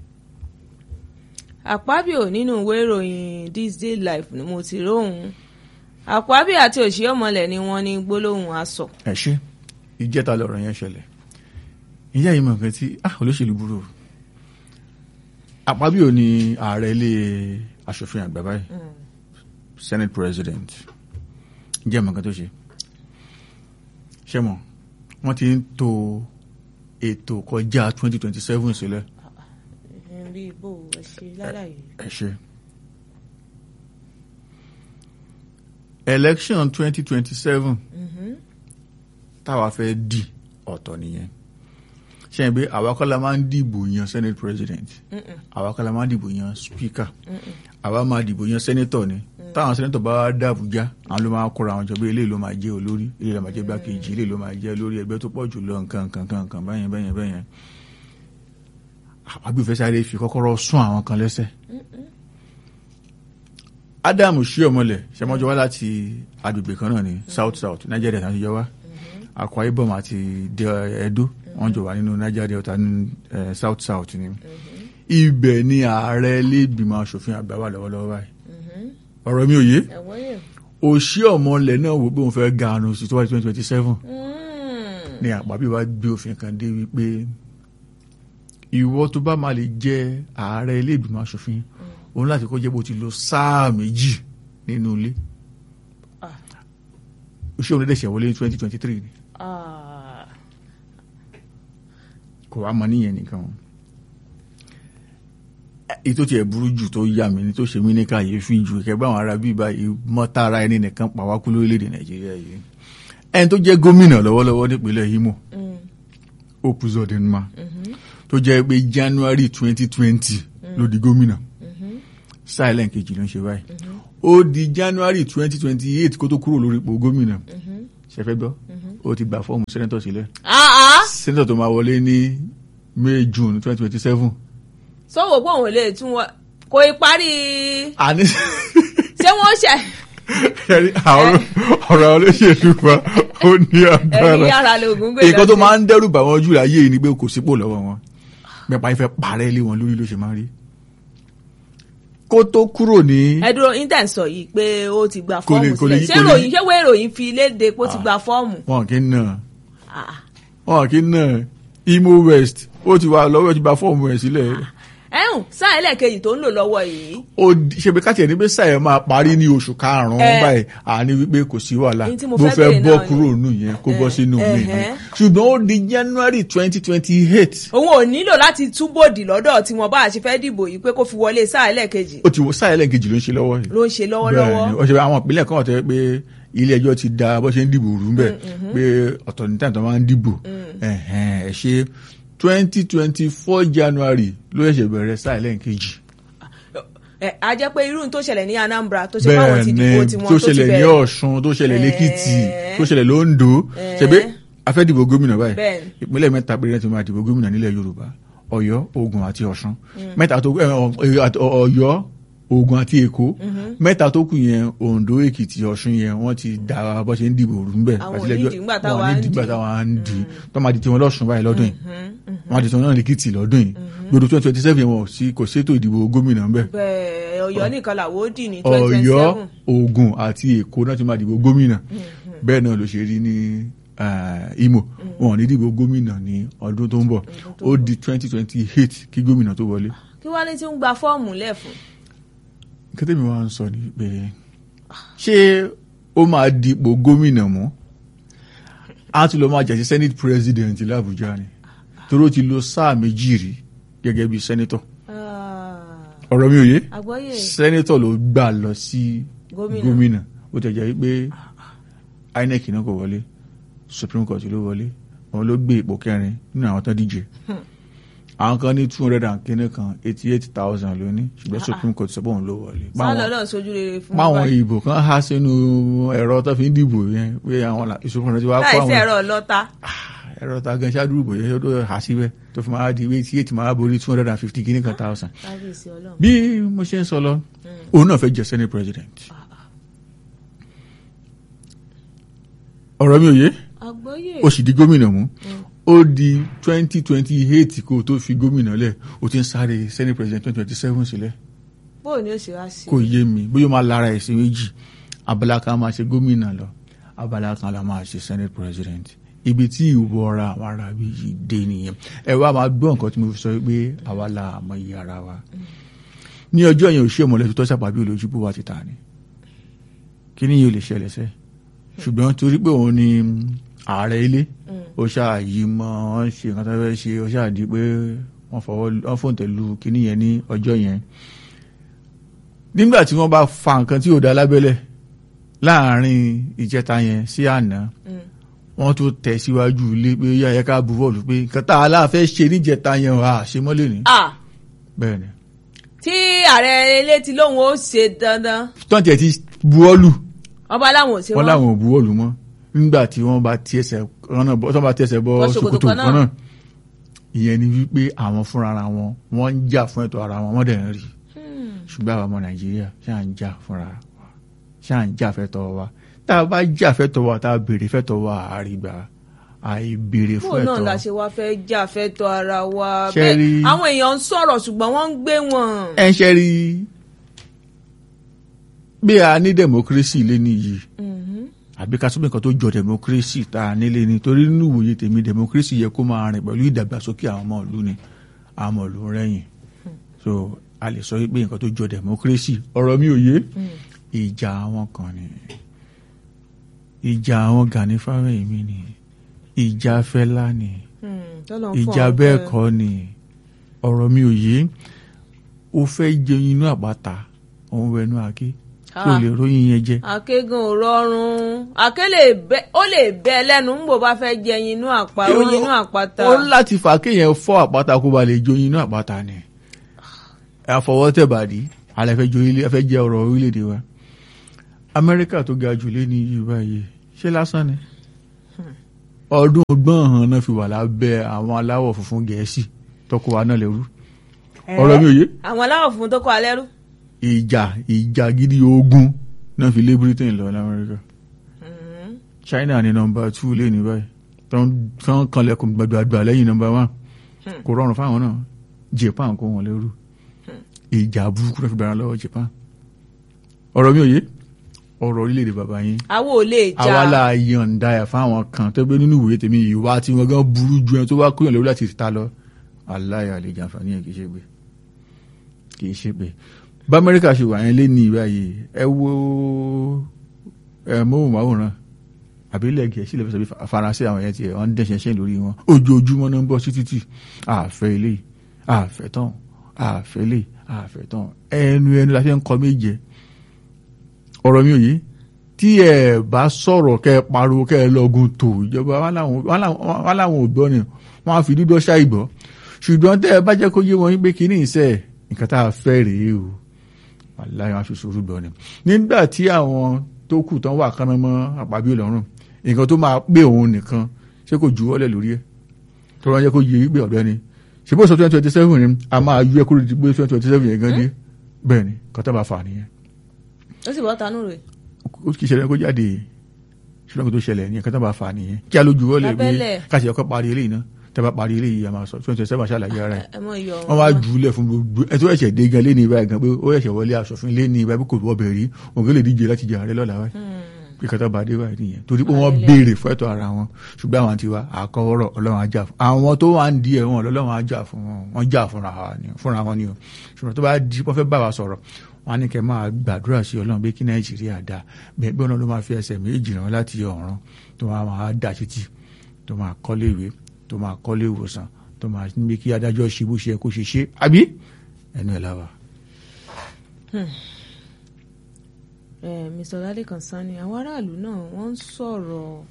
Akpabio nínú ìwé ìròyìn This Day Life ni mo ti róhùn Akpabio àti Oshiomhole ni wọ́n ní gbólóhùn asọ̀ ẹ ṣe ìjẹta lọ̀rọ̀ yẹn ṣẹlẹ̀ ìyá yìí mọ̀ nǹkan tí ah olóṣèlú burú o Akpabio ni ààrẹ ilé aṣòfin àgbà báyìí senate president ǹjẹ́ mọ̀ nǹkan tó ṣe ṣé mọ̀ wọ́n ti ń to ètò kọjá twenty twenty seven sílẹ̀ bí bó ẹ ṣe lálàyé. ẹ ṣe election twenty twenty seven táwa fẹ́ di ọ̀tọ̀ nìyẹn ṣe é pé àwa kọ́ la máa ń dìbò yan senate president àwa kọ́ la máa ń dìbò yan speaker àwa máa dìbò yan senator ni táwọn senator bá wá dá Àbújá àwọn ló máa kóra àwọn jọ pé eléyìí ló máa jẹ́ olórí eléyìí ló máa jẹ́ gbákejì eléyìí ló máa jẹ́ olórí ẹgbẹ́ tó pọ̀ jù lọ nǹkan nǹkan nǹkan nǹkan báyẹn báyẹn báyẹn àgbẹ̀fẹ́ sáré fi kọ́kọ́rọ́ sún àwọn kan lẹ́sẹ̀ Adam Oshiomhole ṣẹmọ́jọ wá láti agbègbè kan náà ní south south Niger Delta ti jọ wá Akwa Ibom àti De- Edo wọ́n jọ wà nínú Niger Delta ní eh, south south ni ibẹ̀ ni ààrẹ ilégbìmọ̀ asòfin àgbà wà lọ́wọ́lọ́wọ́ báyìí ọ̀rọ̀ mi ò yé ẹ̀wọ́n yẹn. òṣì ọmọlẹ̀ náà wò pé òun fẹ́ ga àrùn sí tó wáyé twenty twenty seven ni àpapọ̀ wa gbé òfin kan dé wípé ìwọ tó bá máa lè jẹ ààrẹ ilé ìgbìmọ̀ asòfin òun láti kó jẹ́ bó ti lo sáà méjì nínú ilé Ah. òṣì òun lẹ́dẹ̀ṣẹ̀ wọlé ní twenty twenty three ni Ah. kò wá mọ níyẹn nìkan èyí tó tiẹ̀ burú jù tó yà mí ni tó ṣe mí ní kàyéfì jù kẹgbẹ́ àwọn ará bíi báyìí mọ́tara ẹni nìkan pàwákú lórílẹ̀‐èdè nàìjíríà yìí ẹni tó jẹ́ gómìnà lọ́wọ́lọ́wọ́ nípínlẹ̀ Imo Mm. Opuzodinma tó jẹ́ pé January twenty twenty ló di gómìnà silent kejì ló ń ṣe báyìí ó di January twenty twenty eight kó tó kúrò lórí ipò gómìnà ṣẹfẹ́ gbọ́ ó ti gba fọ́ọ̀mù sẹ́nẹ́tọ̀ sílẹ̀ Ah, ah. sẹ́nẹ́tọ̀ tó máa wọlé ní May June twenty twenty seven sọ́wọ́ pé òun lè tún wọn kò ì parí àní ṣé wọ́n ṣe ẹ̀rí àwọn ọ̀rọ̀ olóṣèlú wa ó ní ẹ̀rí agbára yàrá lóògùn gbé nǹkan tó máa ń dẹ́rù bà wọ́n jù láyé yìí ni pé kò sípò lọ́wọ́ wọn mẹ́pa ìfẹ́ parẹ́ lé wọn lórí ló ṣe máa ń rí kó tó kúrò ní ẹdúró intan sọ yìí pé ó ti gba Kò lè- fọ́ọ̀mù kò lè- sílẹ̀ ṣé kò lè- ròyìn ṣé wọ́n ìròyìn fi léde pé ó ti gba fọ́ọ̀mù. wọn kì í nà Ah. wọn kì í nà Imo West ó ti wà lọ́wọ́ ó ti gba fọ́ọ̀mù ẹ̀ sílẹ̀ ẹ̀hún sáà ẹlẹ́ẹ̀kejì tó ń lò lọ́wọ́ yìí ó di- ṣe pé káàtì ẹ̀ ní pé sáyẹ̀ máa parí ní oṣù karùn-ún Eh. báyìí àní wípé kò sí wàhálà Èyí tí mo bó fẹ́ fẹ́ béèrè bọ́ náà ni. kúrò nù yẹn kó bọ́ Eh, sínú mi eh, ni eh. ṣùgbọ́n ó di January twenty twenty eight òun ò nílò láti túbòdì lọ́dọ̀ tí wọ́n bá a ṣe fẹ́ dìbò yìí pé kó fi wọlé sáà ẹlẹ́ẹ̀kejì ó ti wọ sáyẹ̀ lẹ́ẹ̀kejì ló ń ṣe lọ́wọ́ yìí ló ń ṣe lọ́wọ́lọ́wọ́. bẹ́ẹ̀ni ó ṣe pé àwọn ìpínlẹ̀ kan wà tó yẹ pé ilé ẹjọ́ ti da bó ṣe ń dìbò rú bẹ́ẹ̀ pé ọ̀tọ̀ ní táyà tó máa ń dìbò ẹ̀hẹ́n, ẹ̀ ṣe twenty twenty four January ló ṣẹ̀ṣẹ̀ bẹ̀rẹ̀ sáyẹ̀ lẹ́ẹ̀kejì ẹ a jẹ́ pé irú tó ṣẹlẹ̀ ní Anambra tó ṣe fáwọn ti dìbò bẹ́ẹ̀ni tiwọn tó tó ti ṣẹlẹ̀ ní bẹ̀rẹ̀ Ọ̀ṣun tó ṣẹlẹ̀ lẹ́kìtì Eh. tó ṣẹlẹ̀ lóńdó Eh. ṣebí afẹ́ dìbò gómìnà báyìí Bẹ́ẹ̀ni. ìpínlẹ̀ mẹ́ta péré ti máa dìbò gómìnà nílẹ̀ Yorùbá Ọ̀yọ́ Ògùn àti Ọ̀ṣun mẹ́ta tó ẹ, ọ- ẹ, àti- ọ- Ọ̀yọ́ Ògùn àti Èkó mẹ́ta tó kù yẹn Oǹdó Èkìtì Ọ̀ṣun yẹn wọ́n ti da bó ṣe ń dìbò rú bẹ́ẹ̀ Àwọn àti ilé-ẹjọ́- onídìí ńgbà wọn táwa ò ní ń dìgbà dì. táwa ń dì tó máa di tiwọn lọ́sùn báyìí lọ́dún yìí wọ́n á di tiwọn náà lẹ́kìtì lọ́dún yìí gbọdọ̀ twenty twenty seven wọn ò sí kò sétò ìdìbò gómìnà ń bẹ́ẹ̀ bẹ́ẹ̀ Ọ̀yọ́ nìkan làwọn ó dì ní twenty twenty Ọ̀yọ́ seven Ògùn àti Èkó náà ti máa dìbò gómìnà bẹ́ẹ̀ náà ló ṣe rí ní eh, Imo wọn ò ní dìbò gómìnà ní ọdún tó ń bọ̀ ó di twenty twenty eight kí gómìnà tó wọlé. kí wọ́n lè ti ń gba fọ́ọ̀mù lẹ́fun. kété mi wá ń sọ ni pé ṣé ó máa dipò gómìnà mú á tún lọ máa jà sí senate president l'Abuja ni torí ó ti lo sáà méjì rí gẹ́gẹ́ bí senator ọ̀rọ̀ mi ò yé àgbọ́yé senator ló gbà lọ sí Gómìnà. gómìnà ó tẹ̀ jẹ́ pé INEC náà kò wọlé supreme court ló wọlé òun ló gbé ipò kẹrin nínú àwọn tán díje àwọn kan ní two hundred and kínní kan eighty eight thousand ló ní ṣùgbọ́n supreme court sọ pé òun ló wọlé. sálọ Báwọn- náà sojú rere fún báwọn wa ìbò kan há sínú ẹ̀rọ tó fi ń dìbò yẹn pé àwọn là- ìṣòfin rẹ̀ ti wá kó láì sí àwọn ẹ̀rọ ọlọ́ta ẹ̀rọ ta gan ṣáájú ìbò yẹn tó hà síbẹ̀ tó fi máa di eighty eight máa borí two hundred and fifty kínní kan thousand. kábíyèsí ọlọ́run. bí mo ṣe ń sọ lọ òun náà fẹ́ jẹ senate president. ọ̀rọ̀ mi ò yé àgbọ́yé ó sì di gómìnà mú ó di twenty twenty eight kó o tó fi gómìnà lẹ̀ o ti ń sáré senate president twenty twenty seven sílẹ̀ bóò ni ó ṣe wá sí kò yé mi bóyá ó máa lára ẹ̀ sí méjì abala kan máa ṣe gómìnà lọ abala kan la máa ṣe senate president ibi tí ìwọra àwọn ará bí yìí dé nìyẹn ẹ wá máa gbọ́ nǹkan tí mo fi sọ pé àwa la àmọ́ iye ara wa ní ọjọ́ yẹn òṣìṣẹ́ mọ̀lẹ́bí tó ṣàpàbí olójúbó wa ti ta ni kí ni yóò lè ṣẹlẹ̀ sẹ́ ṣùgbọ́n torí pé òun ni ààrẹ ilé ó ṣáàyí mọ́ ọ́n ṣe nǹkan tó fẹ́ ṣe ó ṣáàdí pé wọ́n fọwọ́ wọ́n fòǹtẹ̀ lu kíní yẹn ní ọjọ́ yẹn nígbà tí wọ́n bá fa nǹkan tí ò dá lábẹ́lẹ̀ láàrin ìjẹta yẹn sí àná wọ́n tún tẹ̀ síwájú ilé pé yá ẹ̀ka bu bọ́ọ̀lù pé nǹkan tá a láàfẹ́ ṣe níjẹta yẹn à ṣe mọ́lẹ̀ ní. ah bẹ́ẹ̀ ni tí ààrẹ ilé ti lóun ó ṣe dandan tọ́ǹtì ẹ̀ ti buwọ́lù ọba láwọn ò ṣe wọ́n wọn láwọn ò buwọ́lù mọ́ nígbà tí wọ́n bá ti ẹsẹ̀ kan náà bọ́- tọ́ bá ti ẹsẹ̀ bọ́ Bọ́ ṣòkòtò ṣòkòtò kan náà. kan náà ìyẹn ni wípé àwọn fúnra ara wọn wọ́n ń jà fún ẹ̀tọ́ ara wọn wọ́n dẹ̀ ń rí ṣùgbọ́n àwọn ọmọ nàìjíríà ṣáà ń jà fúnra wa ṣáà ń jà fẹ́tọ́ wa tá a bá jà fẹ́tọ́ wa tá a béèrè fẹ́tọ́ wa àrígbà àìbèrè bó fún náà la ẹ̀tọ́ ṣe wá fẹ́ jà fẹ́ tọ́ ara wa Ṣé bẹ́ẹ̀ rí- àwọn èèyàn ń sọ̀rọ̀ ṣùgbọ́n wọ́n ń gbé wọn. ẹ ń ṣe rí bí a ní democracy lé nìyí Mhm. àbí ká sọ́bẹ̀ nǹkan tó jọ democracy tá a nílé ni torí nínú ìwòye tèmi democracy yẹ kó máa rìn pẹ̀lú ìdàgbàsókè àwọn ọmọ ìlú ni àwọn ọmọ ìlú ń rẹ́yìn so a lè sọ pé nǹkan tó jọ democracy ọ̀rọ̀ mi ò yé ìjà àwọn kan ni ìjà àwọn Gani Fáwẹ́hìnmí ni ìjà Fẹlá ni Hmm, tọ́lọ́ ń fún ìjà àwọn bẹ́ẹ̀ pẹ́. kọ́ ni ọ̀rọ̀ mi ò yé ó fẹ́ jẹun inú àpáta òun wẹnu àké tí ò Ah. lè ròyìn yẹn jẹ akégan ò rọrùn àké lè bẹ ó lè bẹ lẹ́nu ń bò bá fẹ́ jẹ inú àpá oyin inú àpáta. ó láti fà kéèyàn fọ́ àpáta kó ba lè joyin inú àpáta ni àfọwọ́tẹ̀bàdí alẹ́ fẹ́ joyin ilé fẹ́ jẹ́ ọ̀rọ̀ orílẹ̀-èdè wa amẹ́ríkà tó ga jù lé ní yìí báyìí ṣé lásán ni ọdún ọgbọ́n hàn náà fi wà lábẹ́ àwọn aláwọ̀ funfun gẹ̀ẹ́sì tọkọ wa náà lẹ́rú ọ̀rọ̀ mi ò yé àwọn aláwọ̀ funfun tó kọ́ alẹ́ rú. ìjà ìjà gidi ogun náà fi lé Britain lọ lamẹ́ríkà Mhm. China ní nọ́mbà two lé ní báyìí tó ń kanlẹ̀kùn gbàgbà lẹ́yìn nọ́mbà one kò rọrùn fáwọn náà Japan kó wọn lẹ́rú ìjà burúkú náà fi bẹ̀rẹ̀ lọ́wọ́ Japan ọ̀rọ̀ mi ò yé ọ̀rọ̀ orílẹ̀-èdè bàbá yín àwo ò lè jà àwa la yọ̀ǹda ẹ̀ fáwọn kan tó gbé nínú ìwòye tèmi ìwà tí wọ́n gan burú ju ẹni tó wá kúrò lórí láti ta lọ aláya lè jàǹfààní ẹ̀ kì í ṣe pé kì í ṣe pé bá Amẹ́ríkà ṣe wà yẹn lé ní ìwà yìí ẹ wo ẹ móhùnmáwòrán àbí ilẹ̀ gẹ̀ẹ́sì lè fẹ́ sọ bí faransé àwọn yẹn tiẹ̀ wọ́n ń dẹ̀ṣẹ̀ ṣẹ́ lórí wọn ojoojúmọ́ náà ń bọ́ sí títì àfẹ́ ilé àfẹ́ tán àfẹ́ ilé àfẹ́ tán ẹnu ẹnu la fi ń kọ méje ọ̀rọ̀ mi ò yé tí ẹ bá sọ̀rọ̀ kẹ́ ẹ pariwo kẹ́ ẹ lọ́gùn tó ìjọba wọn làwọn- wọn làwọn wọn làwọn ò gbọ́ ni wọn á fi dídọ́ ṣáì gbọ́ ṣùgbọ́n tẹ́ ẹ bá jẹ́ kó yé wọn pé kí ní ìṣe nǹkan tá a fẹ́ rèé o wàláyé wọn á fi sùúrù gbọ́ ni nígbà tí àwọn tó kù tán wà kánná mọ́ àpábí lọ́rùn nǹkan tó máa pé òun nìkan ṣé kò ju ọ́lẹ̀ lórí ẹ̀ tó rán jẹ́ kó yé wípé ọ̀dọ́ ni ṣe bó sọ twenty twenty seven ni a máa yú ẹ kúrò di pé twenty twenty seven yẹn gan dé bẹ́ẹ̀ ni kọ́tà bá fà nìyẹn ó sì bọ́ tanú rẹ̀. ó kì í ṣẹlẹ̀ kó jáde ṣùgbọ́n kó tó ṣẹlẹ̀ ní ẹ̀ka tó bá fà á nìyẹn kí a lójú wọlé Lábẹ́lẹ̀. gbé káṣí ọkọ̀ parí eléyìí náà tẹ́ bá parí eléyìí a máa sọ twenty seven ṣàlàyé ara ẹ̀ ẹ mọ iyọ̀ wọ́n wá jù ú lẹ̀ fún gbogbo ẹ̀ tó ẹ̀ṣẹ̀ dé gan lé ní ibà gan pé ó ẹ̀ṣẹ̀ wọlé aṣòfin lé ní ibà bí kò wọ́ bẹ̀ rí òun lè díje láti jẹ ààrẹ lọ́la wáyé bí kátà bá dé wáyé nìyẹn torí pé wọ́n Ààrẹ. béèrè fún ẹ̀tọ́ ara wọn ṣùgbọ́n àwọn tiwa àkọwọ́rọ̀ ọlọ́run ajá fún àwọn tó wà ń di ẹ̀ wọn ọlọ́run ajá fún wọn wọ́n jà fúnra wa ni- fúnra wọn ni o ṣùgbọ́n tó bá di wọ́n fẹ́ bá wa sọ̀rọ̀ wọn á ní kẹ́ máa gbàdúrà sí ọlọ́run pé kí nàìjíríà dá bẹ́ẹ̀ bí ọ̀nà ló máa fi ẹsẹ̀ méjì rán láti ọ̀run tó máa máa dà títì tó máa kọ́lé ìwé tó máa kọ́lé ìwòsàn tó máa ní kí adájọ́ ṣe bó ṣe yẹ kó ṣe ṣe àbí ẹnu ẹ̀ láwa. ẹ Mr. Ládékan Sanni àwọn aráàlú náà wọ́n ń sọ̀rọ̀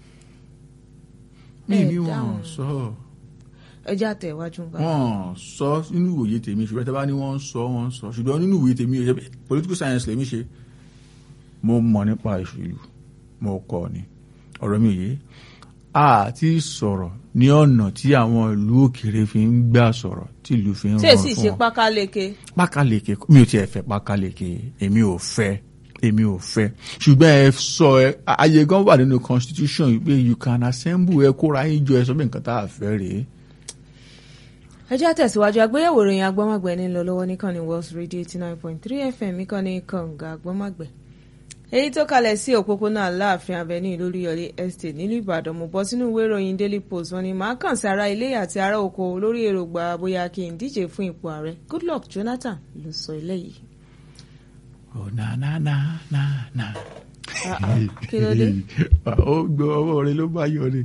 mi Ẹ ni wọn dáhùn. sọ ẹjẹ́ àtẹ̀wájú nǹkan. wọn sọ nínú ìwòye tèmi ṣùgbọ́n tí a bá ní wọ́n sọ wọ́n sọ ṣùgbọ́n nínú ìwòye tèmi ẹ̀ political science lèmi ṣe mo mọ̀ nípa ìṣèlú mo kọ́ ni ọ̀rọ̀ mi ò yé a ti sọ̀rọ̀ ní ọ̀nà tí àwọn ìlú òkèèrè fi ń gbà sọ̀rọ̀ tí ìlú fi ń ṣé rọrùn èsì fún ṣe wọn pákáleke pákáleke mi ò tiẹ̀ fẹ́ pákáleke èmi ò fẹ́ èmi ò fẹ́ ṣùgbọ́n ẹ sọ ẹ ààyè gan wà nínú constitution yìí pé you can assemble ẹ kóra yín jọ ẹ sọ pé nǹkan tá a fẹ́ rèé ẹjẹ́ àtẹ̀síwájú agbéyẹ̀wò ìròyìn agbọ́mọ̀gbẹ́ ní lọ lọ́wọ́ níkànnì Wells Radio eighty nine point three FM ìkànnì kànga agbọ́mọ̀gbẹ́ èyí tó kalẹ̀ sí òpópónà aláàfin avenue lóríyọlé estate nílùú Ìbàdàn mo bọ́ sínú ìwé ìròyìn Daily Post wọ́n ní màá kàn sí ara ilé àti ará oko lórí èròǹgbà bóyá kí n díje fún ipò ààrẹ Goodluck Jonathan ló sọ eléyìí. Oh, na na na na na. Ah, ah, kí ló dé? ó gbọ́ ọwọ́ rẹ ló bá yọ ni.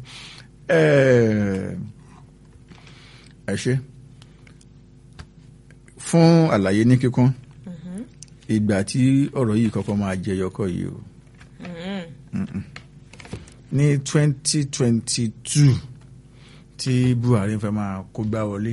ẹ ṣe fún àlàyé ní kíkún ìgbà tí ọ̀rọ̀ yìí kọ́kọ́ máa jẹyọ kọ́ yìí o Mhm. ní twenty twenty two tí Buhari fẹ́ máa kó gbá wọlé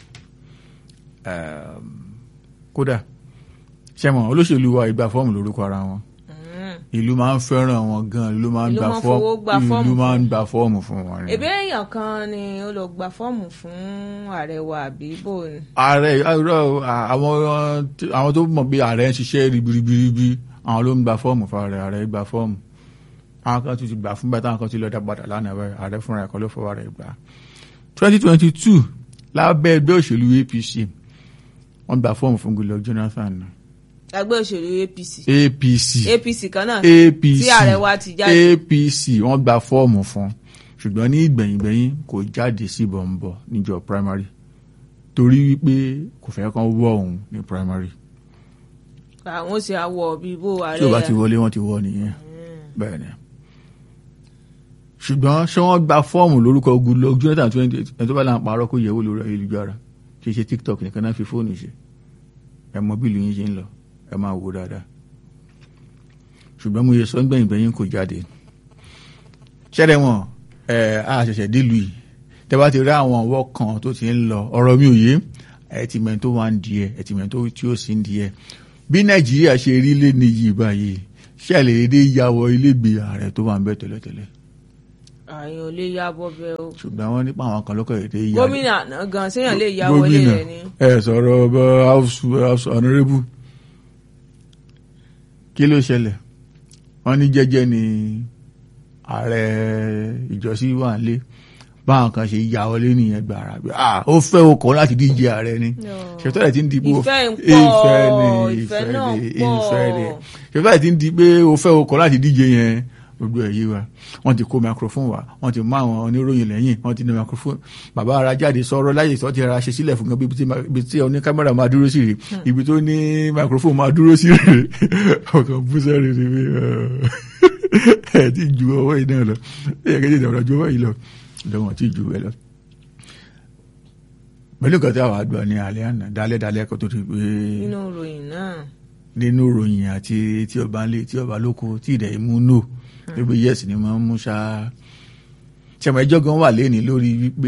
um, kódà ṣẹ́mọ̀ olóṣèlú wa ìgbà fọ́ọ̀mù lórúkọ ara wọn Mhm. ìlú máa ń fẹ́ràn wọn gan ìlú máa ń Ìlú gba máa ń fowó gba fọ́ọ̀mù fọ́ọ̀mù ìlú máa ń fún- gba fọ́ọ̀mù fún wọn. ni. èbí èèyàn kan ni ó lọ gba fọ́ọ̀mù fún ààrẹ wa àbí bò ní. ààrẹ irọ́ o, à- àwọn tí- àwọn tó mọ̀ bí ààrẹ ń ṣiṣẹ́ ribiribi àwọn ló ń gba fọ́ọ̀mù fún ààrẹ ààrẹ gba fọ́ọ̀mù àwọn kan tún ti gbà fún bẹ́ẹ̀ táwọn kan ti lọ dá padà lánàá bẹ́ẹ̀ ààrẹ fúnra ẹ̀kọ́ ló fọwọ́ rẹ̀ gbà. twenty twenty two lábẹ́ ẹgbẹ́ òṣèlú APC wọ́n gba fọ́ọ̀mù fún Goodluck Jonathan náà. ẹgbẹ́ òṣèlú APC APC APC kan náà APC tí ààrẹ wa ti jáde APC wọ́n gba fọ́ọ̀mù fún ṣùgbọ́n ní ìgbẹ̀yìngbẹ̀yìn kò jáde sí bọ̀m̀bọ̀ níjọ primary torí wípé kò fẹ́ kán wọ́ òun ní primary àwọn sì àwọ̀ bíi bó ààrẹ tí o bá ti wọlé wọ́n ti wọ́ nìyẹn bẹ́ẹ̀ ni ṣùgbọ́n ṣé wọ́n gba fọ́ọ̀mù lórúkọ Goodluck Jonathan twenty eight ẹni tó bá là ń parọ́ kó yẹ̀wò lórí ayélujára kì í ṣe TikTok nìkan náà fi fóònù ṣe ẹ mọ bí ìlú yín ṣe ń lọ ẹ máa wò dáadáa ṣùgbọ́n mo yẹ sọ ń gbẹ̀yìn gbẹ̀yìn kò jáde ṣẹ́rẹ̀ wọn ẹ̀ á ṣẹ̀ṣẹ̀ délùú yìí tẹ́ bá ti rí àwọn ọwọ́ kan tó ti ń lọ ọ̀rọ̀ mi ò yé ẹ̀ ti mẹ́ni tó wà ń di ẹ̀ ẹ̀ ti mẹ́ni tó tí ó sì ń di ẹ̀ bí Nàìjíríà ṣe rí lé ní yìí báyìí ṣẹlẹ̀ èdè yàwọ̀ ilégbè ààrẹ tó wà ń bẹ tẹ́lẹ̀tẹ́lẹ̀ àyàn ò lè ya bọ́ bẹ́ẹ̀ o ṣùgbọ́n wọ́n nípa àwọn kan lọ́kọ̀ èdè yà gómìnà àná gan séèyàn lè ya wọlé gómìnà rẹ̀ ni ẹ sọ̀rọ̀ ọba house house honourable kí ló ṣẹlẹ̀ wọ́n ní jẹ́jẹ́ ni ààrẹ ìjọsí wà lé báwọn kan ṣe ya wọlé nìyẹn gbàrà pé ah ó fẹ́ okọ̀ láti díje ààrẹ ni ṣètò ẹ̀ ti ń di pé ó- Ìfẹ́ ń pọ̀, ìfẹ́ ni ìfẹ́ ìfẹ́ náà ni pọ̀. ìfẹ́ ni ṣètò ẹ̀ ti ń di pé ó fẹ́ okọ̀ láti díje yẹn gbogbo ẹ̀ yé wa wọ́n ti kó microphone wá wọ́n ti mú àwọn oníròyìn lẹ́yìn wọ́n ti ní microphone bàbá ara jáde sọ̀rọ̀ láyè tó ti ra ṣe sílẹ̀ fún gan bí tí ma- ibi tí oní kámẹ́rà máa dúró sí rè ibi tó ní microphone máa dúró sí rè ọkàn bú sẹ́rẹ̀ ni pé ẹ̀ ti ju ọwọ́ yìí náà lọ ẹ̀ kẹ́jẹ́ ìdàgbà ju ọwọ́ yìí lọ lọ́wọ́n ti ju ẹ lọ pẹ̀lú nǹkan tí àwọn àgbà ní alẹ́ àná dálẹ́ dálẹ́ kó tó ti pé nínú ìròyìn náà nínú ìròyìn àti tí ọba ń lé tí ọba lóko tí ìdẹ̀ imú nò wípé yes ni máa ń mú ṣá ṣẹmọ ẹjọ́ gan wà lẹ́ni lórí wípé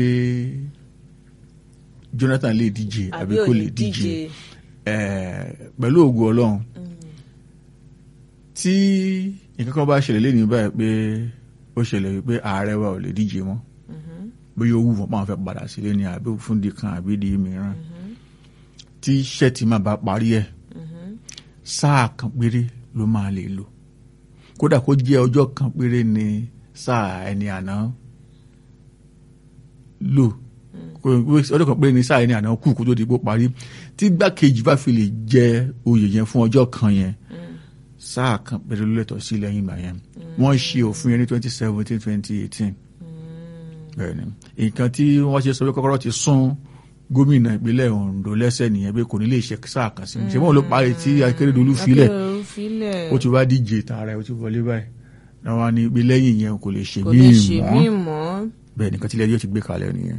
Jonathan lè díje àbí àbí ò kò ní lè díje díje Eh, pẹ̀lú ògùn Ọlọ́run tí nǹkan kan bá ṣẹlẹ̀ lẹ́ni báyìí pé ó ṣẹlẹ̀ wípé ààrẹ wa ò lè díje mọ́ bóyá ó wù wọ́n máa fẹ́ padà sílé ni àbí fún di kan àbí di mìíràn tí iṣẹ́ ti máa bá parí ẹ̀ sáà kan péré ló máa lè lò kódà kó jẹ́ ọjọ́ kan péré ni sáà ẹni àná lò kó- ọjọ́ kan péré ni sáà ẹni àná kù kó tó di pé ó parí tí gbákejì bá fi lè jẹ oyè yẹn fún ọjọ́ kan yẹn sáà kan péré ló lẹ́tọ̀ọ́ sí lẹ́yìn ìgbà yẹn wọ́n ṣe òfin yẹn ní twenty seventeen twenty eighteen bẹ́ẹ̀ni nǹkan tí wọ́n ṣe sọ pé kọ́kọ́rọ́ ti sún gómìnà ìpínlẹ̀ Ondo lẹ́sẹ̀ nìyẹn pé kò ní lè ṣe sáà kan sí ṣé wọn ló parí tí Akérédolú filẹ̀ Akérèdọ́lù filẹ̀ ó ti wá díje tààrà ẹ̀ ó ti wọlé báyìí náà wá ní pé lẹ́yìn yẹn kò lè ṣe kò lè ṣe míì míì mọ́ mọ́ bẹ́ẹ̀ nìkan tí ilé ẹjọ́ ti gbé kalẹ̀ nìyẹn.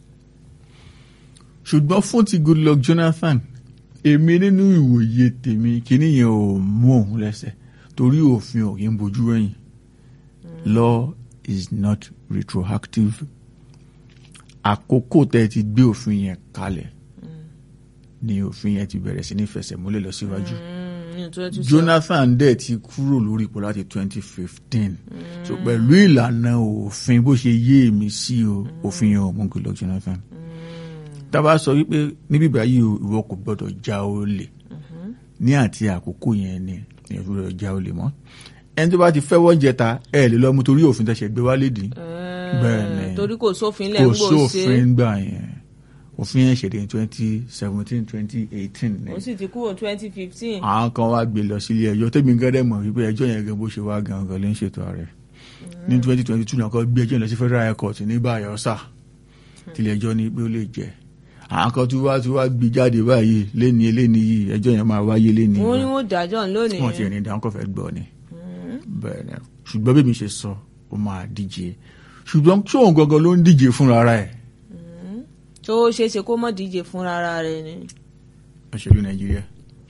ṣùgbọ́n fún ti Goodluck Jonathan èmi nínú ìwòye tèmi kíní yẹn ò mú òun lẹ́sẹ̀ torí òfin ò kí ń bojú ẹ̀yìn law is not retroactive àkókò tẹ́ ẹ ti gbé òfin yẹn kalẹ̀ ni òfin yẹn ti bẹ̀rẹ̀ sí ní fẹsẹ̀ múlẹ̀ lọ síwájú. Mm, ní 2027. Jonathan dẹ̀ ti kúrò lórí ipò láti twenty fifteen so pẹ̀lú ìlànà òfin bó ṣe yé èmi sí o òfin yẹn ò mú Goodluck Jonathan tábà sọ wípé níbí báyìí o ìwọ kò gbọdọ̀ já olè ní àti àkókò yẹn ni ìyẹn tó gbọdọ̀ já olè mọ́ ẹni tó bá ti fẹ́ wọ́n jẹta ẹ lè lọ mú torí òfin tẹ̀sẹ̀ gbé wálé dì Eh, bẹ́ẹ̀ ni. torí kò sófin lẹ́ kò ń gbò ṣe sófin gbà yẹn òfin yẹn ṣèdè twenty seventeen twenty eighteen ni ó sì ti kúrò twenty fifteen àwọn kan wá gbé lọ sílé ẹjọ́ tẹmí gẹdẹ mọ̀ wípé ẹjọ́ yẹn gan bó ṣe wá gan gan ló ń ṣètò ààrẹ ní twenty twenty two náà kọ gbé ẹjọ́ yẹn lọ sí federal high court ní Bayelsa tilẹ̀ ẹjọ́ ní pé ó lè jẹ àwọn kan tún wá tún wá gbé jáde báyìí léni eléni yìí ẹjọ́ yẹn máa wáyé léni wọ́n ní wọ́n dájọ́ lónìí wọn ti ẹni dáhùn kọfẹ gbọ́ ni bẹ́ẹ̀ ni ṣùgbọ́n bí mi ṣe sọ ó máa díje ṣùgbọ́n ṣóun gangan ló ń díje fúnra ara ẹ̀ tó ṣeé ṣe kó mọ̀ díje fúnra ara rẹ̀ ni òṣèlú Nàìjíríà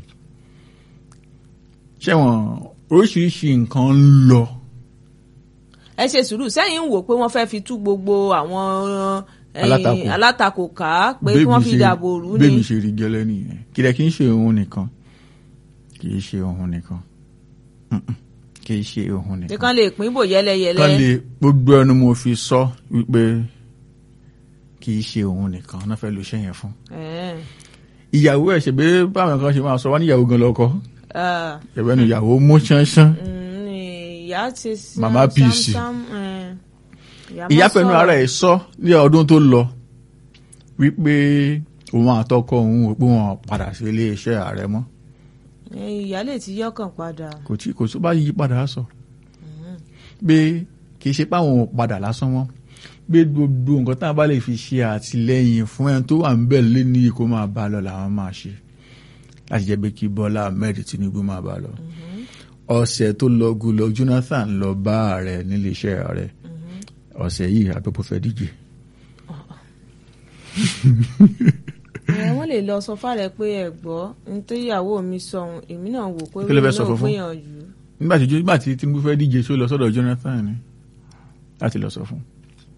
ṣẹ́wọ̀n oríṣiríṣi nǹkan ń lọ ẹ ṣe sùúrù sẹ́yìn ń wò pé wọ́n fẹ́ fi tú gbogbo àwọn eh, Alátakò. alátakò ká pé kí wọ́n fi dàbò rú ni bébì ṣe rí gẹ́lẹ́ nìyẹn kìdẹ̀ kì í ṣe òun nìkan kì í ṣe òun nìkan Mm-mm. kì í ṣe òun pé nìkan kán lè pín bò yẹ́lẹyẹ̀lẹ kán lè gbogbo ẹnu mo fi sọ wípé kì í ṣe òun nìkan náà fẹ́ lo iṣẹ́ yẹn fún Eh, ìyàwó ẹ̀ ṣe pé báwọn kan ṣe máa sọ wá níyàwó gan lọ́kọ ah, ẹ̀bẹ̀ nu ìyàwó mú ṣánṣán mm, ní ìyá ṣe sam- Màmá sam- PC. sam- eh, ìyá má fẹnu sọ̀rọ̀. ara ẹ̀ sọ ní ọdún tó lọ wípé òun àtọkọ òun ò pé wọn padà sí iléeṣẹ́ ààrẹ mọ́ Eh, ìyá lè ti yọkàn padà. kò tí kò tó bá yí padà á sọ pé kì í ṣe páwọn ò padà lásán mọ́ pé gbogbo nǹkan tá a bá lè fi ṣe àtìlẹ́yìn fún ẹni tó wà ń bẹ̀ lé ní kó máa bá a lọ làwọn máa ṣe láti jẹ́ pé kí Bọ́lá Ahmed Tinubu máa bá a lọ ọ̀sẹ̀ tó lọ Goodluck Jonathan lọ bá ààrẹ níléeṣẹ́ ààrẹ ọ̀sẹ̀ yìí àpapọ̀ fẹ́ díje ẹ wọ́n lè lọ sọ fáre pé ẹ gbọ́ nítorí ìyàwó mi sọ ohun èmi náà wò pé Kí ló fẹ́ èmi sọ náà fún fún? gbìyànjú. nígbà tí nígbà tí Tinubu fẹ́ díje tó lọ sọ́dọ̀ Jonathan ni láti lọ sọ fún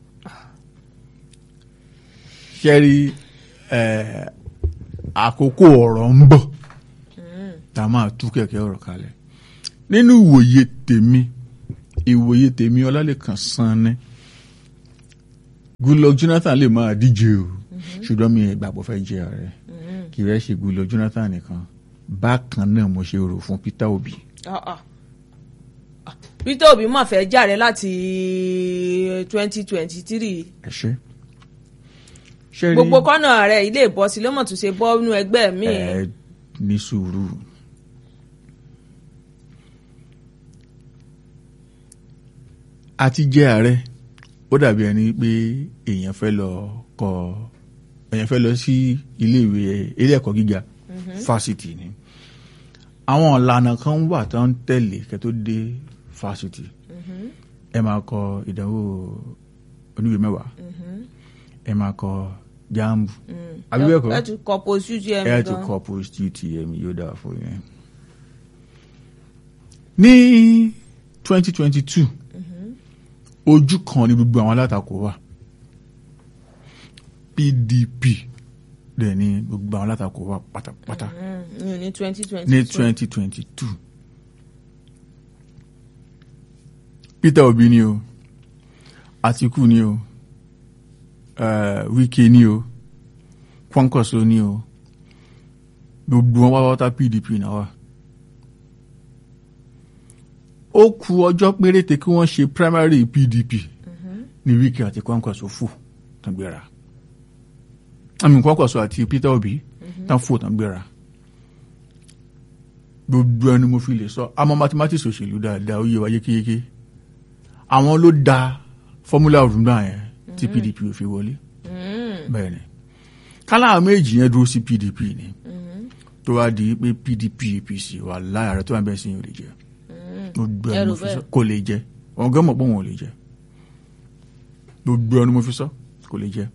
ṣẹ́rí eh, àkókò ọ̀rọ̀ ń bọ̀ tá a máa tú kẹ̀kẹ́ ọ̀rọ̀ kalẹ̀ nínú ìwòye tèmi ìwòye tèmi Ọlálẹ́kan Sanni Goodluck Jonathan lè máa díje o ṣùgbọ́n mi ìgbàgbọ́ fẹ́ jẹ ààrẹ kì í rẹ́ ṣe Goodluck Jonathan nìkan bákan náà mo ṣe rò fún Peter Obi. Ah, ah. Ah, Peter Obi mà fẹ́ jàre láti twenty twenty three ẹ ṣe. ṣe rí gbogbo kọ́nà rẹ̀ ilé ìbọ̀sí ló mọ̀ tún ṣe bọ́ nínú ẹgbẹ́ mi. ẹ ní sùúrù. àti jẹ́ ààrẹ ó dàbí ẹni pé èèyàn fẹ́ lọ kọ èèyàn fẹ́ lọ sí iléèwé ilé ẹ̀kọ́ gíga fásitì ni àwọn ìlànà kan wà tó ń tẹ̀lé kẹ́ tó dé fásitì ẹ máa kọ ìdánwò oníwèé mẹ́wàá ẹ máa kọ jáàmù àbí bẹ́ẹ̀ kọ́ ẹ tún kọ post UTM ẹ ti gan. kọ post UTM yóò dáa fún yẹn. ní twenty twenty two ojú kan ní gbogbo àwọn alátakò wà PDP dẹ̀ ní gbogbo àwọn alátakò wà pátápátá Mm, mi ò ní twenty twenty ní twenty twenty two Peter Obi ni o Atiku ni o uh, Wike ni o Kwankwaso ni o gbogbo wọn wáwátá PDP náà wà ó ku ọjọ́ péréte kí wọ́n ṣe primary PDP ní Wike àti Kwankwaso fò tán gbéra àmì Kwankwaso àti Peter Obi tán fò tán gbéra gbogbo ẹni mo fi lè sọ àmọ́ mathematics òṣèlú dáadáa ó yé wa yékéyéké àwọn ló da formula òrùngbà yẹn tí PDP ò fi wọlé bẹ́ẹ̀ ni kálá méjì yẹn dúró sí PDP ni tó wá di pé PDP APC wà láyà rẹ tó wà bẹ́ẹ̀ sí yẹn ò lè jẹ gbogbo ẹni mo fi sọ kò lè jẹ wọn gán mọ̀ pé wọn ò lè jẹ gbogbo ẹni mo fi sọ kò lè jẹ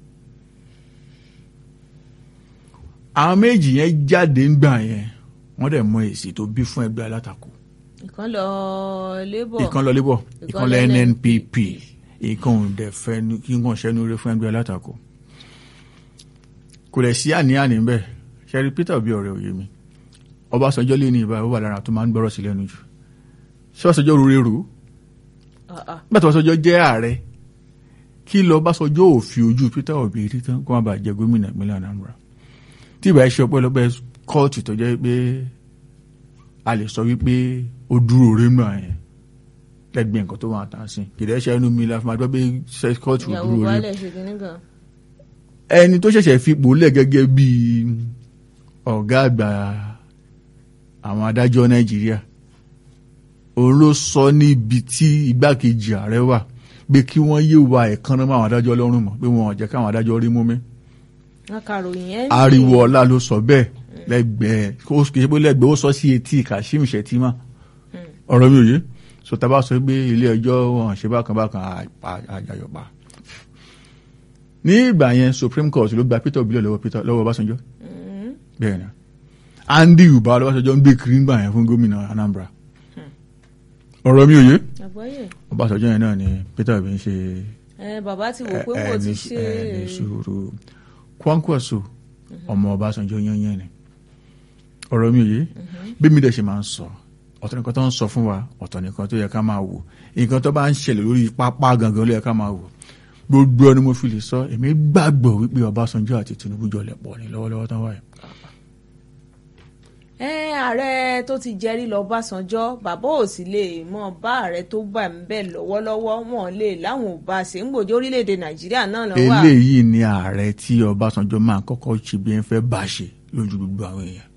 àwọn méjì yẹn jáde ńgbà yẹn wọ́n dẹ̀ mọ èsì tó bí fún ẹgbẹ́ alátakò ìkan lọ labour ìkan lọ labour Ìkan ìkan lọ lọ nnpp ìkan ò dẹ̀ fẹ́ nu- kí nǹkan ṣẹ́nu rẹ fún ẹgbẹ́ alátakò kò lẹ̀ sí àní-àní bẹ́ẹ̀ ṣẹ́rí peter obi ọ̀rẹ́ òye mi ọbásanjọ́ lé ní ìbá ó wà lára tó máa ń gbọ́rọ̀ sí lẹ́nu jù ṣé ọbásanjọ́ rúre rò ó Ah, ah. nígbà tí ọbásanjọ́ jẹ́ ààrẹ kí lọ ọbásanjọ́ ò fi ojú peter obi rí tán kó má bàa jẹ gómìnà ìpínlẹ̀ anambra tí ìbá ṣe ọpẹ́lọpẹ́ kóòtù tó jẹ́ pé a lè sọ wípé ó dúró rí mọ́ yẹn lẹ́gbẹ̀ẹ́ nǹkan tó máa tà sí kìdẹ́ ṣe ẹnu mi la fi máa gbọ́ pé ṣe kóòtù ìyàwó dúró rí baálẹ̀ ṣe kínní gan. ẹni tó ṣẹ̀ṣẹ̀ fipò lẹ̀ gẹ́gẹ́ bí ọ̀gá àgbà àwọn adájọ́ nàìjíríà òun ló sọ níbi tí igbákejì ààrẹ wà pé kí wọ́n yé wa ẹ̀kan náà mọ́ àwọn adájọ́ lọ́rùn mọ́ pé wọn ò jẹ́ káwọn adájọ́ rí mú mi wọn kàròyìn ẹ̀ ń ariwo ọlá ló sọ bẹ́ẹ̀ lẹ́gbẹ̀ẹ́ kó kì í ṣe pé lẹ́gbẹ̀ẹ́ ó sọ sí etí Kashim Shettima ọ̀rọ̀ mi ò yé so tá a bá sọ pé ilé ẹjọ́ wọn ṣe bákan bákan àjàyọ̀pá ní ìgbà yẹn Supreme Court ló gba Peter Obi lọ́wọ́ Peter lọ́wọ́ Ọbásanjọ́ bẹ́ẹ̀ ni Andy Uba lọ́wọ́sọjọ́ ń gbé kiri ńgbà yẹn fún gómìnà Anambra ọ̀rọ̀ mi ò yé àgbáyé Ọbásanjọ́ yẹn náà ni Peter Obi ń ṣe ẹ bàbá ti wò pé wò ti ṣe ẹni sùúrù Kwankwaso ọmọ Ọbásanjọ́ yányán ni ọ̀rọ̀ mi ò yé bí mi dẹ̀ ṣe máa ń sọ ọ̀tọ̀ nìkan tó ń sọ fún wa ọ̀tọ̀ nìkan tó yẹ ká máa wò nǹkan tó bá ń ṣẹlẹ̀ lórí pápá gangan ló yẹ ká máa wò gbogbo ẹni mo fi lè sọ èmi gbàgbọ́ wípé Ọbásanjọ́ àti Tinubu jọ lẹ̀ pọ̀ ní lọ́wọ́lọ́wọ́ tán wáyé ẹ ààrẹ tó ti jẹrí lọ Ọbásanjọ́ bàbá ò sì lè mọ bá ààrẹ tó bá ń bẹ lọ́wọ́lọ́wọ́ wọn lè láwọn ò bá ṣe ń gbòjó orílẹ̀-èdè Nàìjíríà náà lọ wà. eléyìí ni ààrẹ tí Ọbásanjọ́ máa kọ́kọ́ ṣe bí ẹ fẹ́ bá ṣe lójú gbogbo àwọn èèyàn